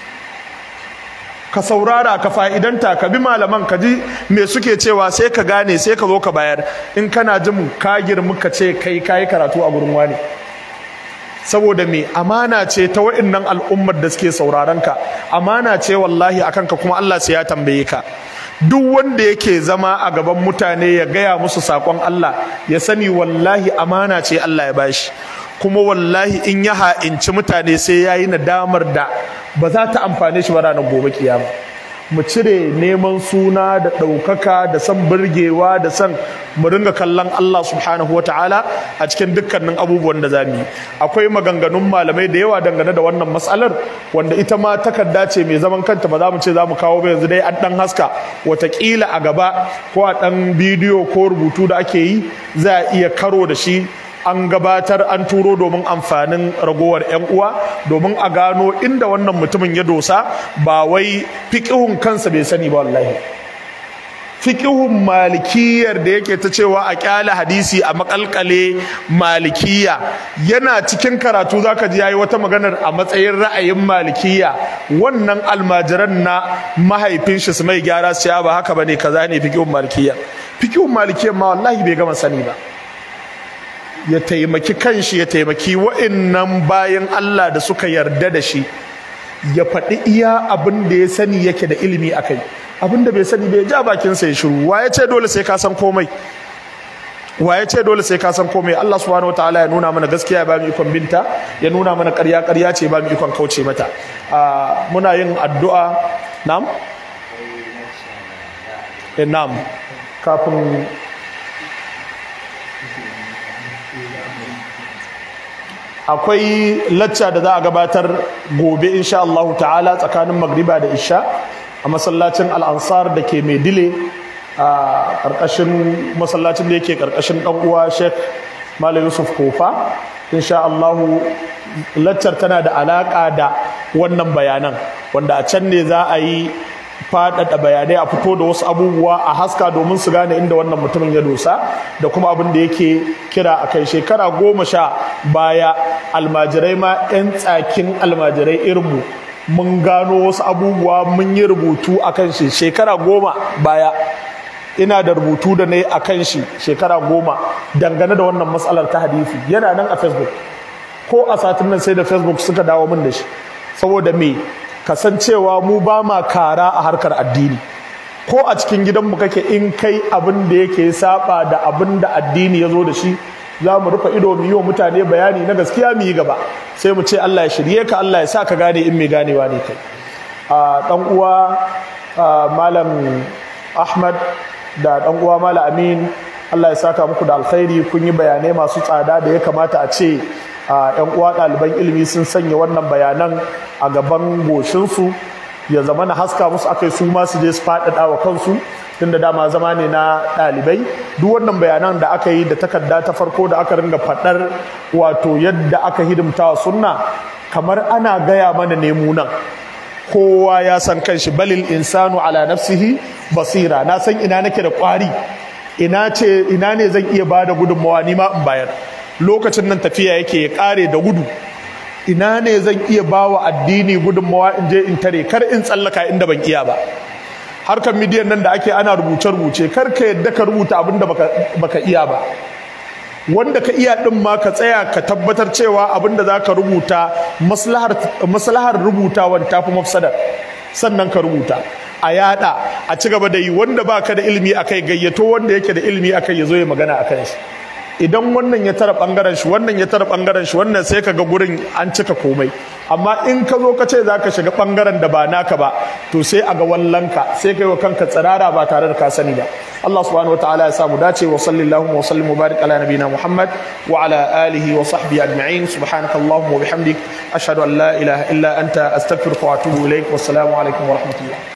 ka saurara ka fa'idanta ka bi malaman ka ji me suke cewa sai ka gane sai ka zo ka bayar in kana jin ka girmi ka ce kai kayi karatu a gurin wani saboda me amana ce ta wa'annan al'ummar da suke sauraron ka amana ce wallahi akan ka kuma Allah sai ya tambaye ka duk wanda yake zama a gaban mutane ya gaya musu sakon Allah ya sani wallahi amana ce Allah ya bashi kuma wallahi in ya ha'inci mutane sai ya yi nadamar da ba za ta amfane shi ba ranar gobe kiyama mu cire neman suna da ɗaukaka da san burgewa da san mu ringa kallon Allah subhanahu wa ta'ala a cikin dukkanin abubuwan da za mu yi akwai maganganun malamai da yawa dangane da wannan matsalar wanda ita ma takarda ce mai zaman kanta ba za mu ce za mu kawo ba yanzu dai an ɗan haska watakila a gaba ko a ɗan bidiyo ko rubutu da ake yi za a iya karo da shi an gabatar an turo domin amfanin ragowar 'yan uwa domin a gano inda wannan mutumin ya dosa ba wai fiƙihun kansa bai sani ba wallahi fiƙihun malikiyar da yake ta cewa a ƙyale hadisi a makalkale malikiya yana cikin karatu zaka ji yayi wata maganar a matsayin ra'ayin malikiya wannan almajiran na mahaifin shi su mai gyara su ba haka bane kaza ne fiƙihun malikiya fiƙihun malikiyar ma wallahi bai gama sani ba ya taimaki kanshi ya taimaki wa'annan bayan Allah da suka yarda da shi ya faɗi iya abin da ya sani yake da ilimi a kai abin da bai sani bai ja bakinsa ya shiru wa ya ce dole sai ka san komai wa ya ce dole sai ka san komai Allah subhanahu wataala ya nuna mana gaskiya ya ba mu ikon binta ya nuna mana ƙarya ƙarya ce ba mu ikon kauce mata muna yin addu'a nam eh nam kafin akwai lacca da za a gabatar gobe insha Allah ta'ala tsakanin magriba da isha a masallacin al'ansar da ke maidile a ƙarƙashin masallacin da yake ƙarƙashin ɗan uwa sheikh malam yusuf kofa insha Allah laccar tana da alaƙa da wannan bayanan wanda a can ne za a yi faɗaɗa bayanai a fito da wasu abubuwa a haska domin su gane inda wannan mutumin ya dosa da kuma abin da yake kira a kai shekara goma sha baya almajirai ma 'yan tsakin almajirai irinmu mun gano wasu abubuwa mun yi rubutu a kan shi shekara goma baya ina da rubutu da na yi a kan shi shekara goma dangane da wannan matsalar ta hadisi yana nan a facebook ko a satin nan sai da facebook suka dawo min da shi saboda me kasancewa mu ba ma kara a harkar addini ko a cikin gidanmu kake in kai abin da yake saba da abin da addini ya zo da shi za mu rufe ido mu yi wa mutane bayani na gaskiya mu yi gaba sai mu ce Allah ya shirye ka Allah ya sa ka gane in mai ganewa ne kai a dan uwa malam Ahmad da dan uwa malam Amin Allah ya saka muku da alkhairi kun yi bayanai masu tsada da ya kamata a ce yan uwa ɗaliban ilimi sun sanya wannan bayanan a gaban goshinsu ya zama na haska musu akai su ma su je su faɗaɗa wa kansu tunda dama zama ne na ɗalibai duk wannan bayanan da aka yi da takarda ta farko da aka ringa faɗar wato yadda aka hidimta wa sunna kamar ana gaya mana ne mu nan kowa ya san kanshi balil insanu ala nafsihi basira na san ina nake da kwari ina ce ina ne zan iya bada gudunmawa ni ma in bayar lokacin nan tafiya yake ya kare da gudu ina ne zan iya bawa addini gudunmawa in je in tare kar in tsallaka inda ban iya ba harkar midiyan nan da ake ana rubuce-rubuce kar ka yadda ka rubuta abin da baka, baka iya ba wanda ka iya din ma ka tsaya ka tabbatar cewa abin da za ka rubuta maslahar rubutawan ta fi mafsadar sannan ka rubuta a yada a ci gaba da yi wanda ba ka da ilimi a kai gayyato wanda yake da ilimi a kai ya zo ya magana a kan shi idan wannan ya tara bangaren shi wannan ya tara bangaren shi wannan sai ka ga gurin an cika komai amma in ka zo ka ce za ka shiga bangaren da ba naka ba to sai a ga wallanka sai ka yi wa kanka tsirara ba tare da ka sani ba Allah subhanahu wataala ya samu dace wa sallallahu wa sallim wa barik ala nabina Muhammad wa ala alihi wa sahbihi ajma'in subhanaka allahumma wa bihamdik ashhadu an la ilaha illa anta astaghfiruka wa atubu ilaik wassalamu alaikum wa rahmatullah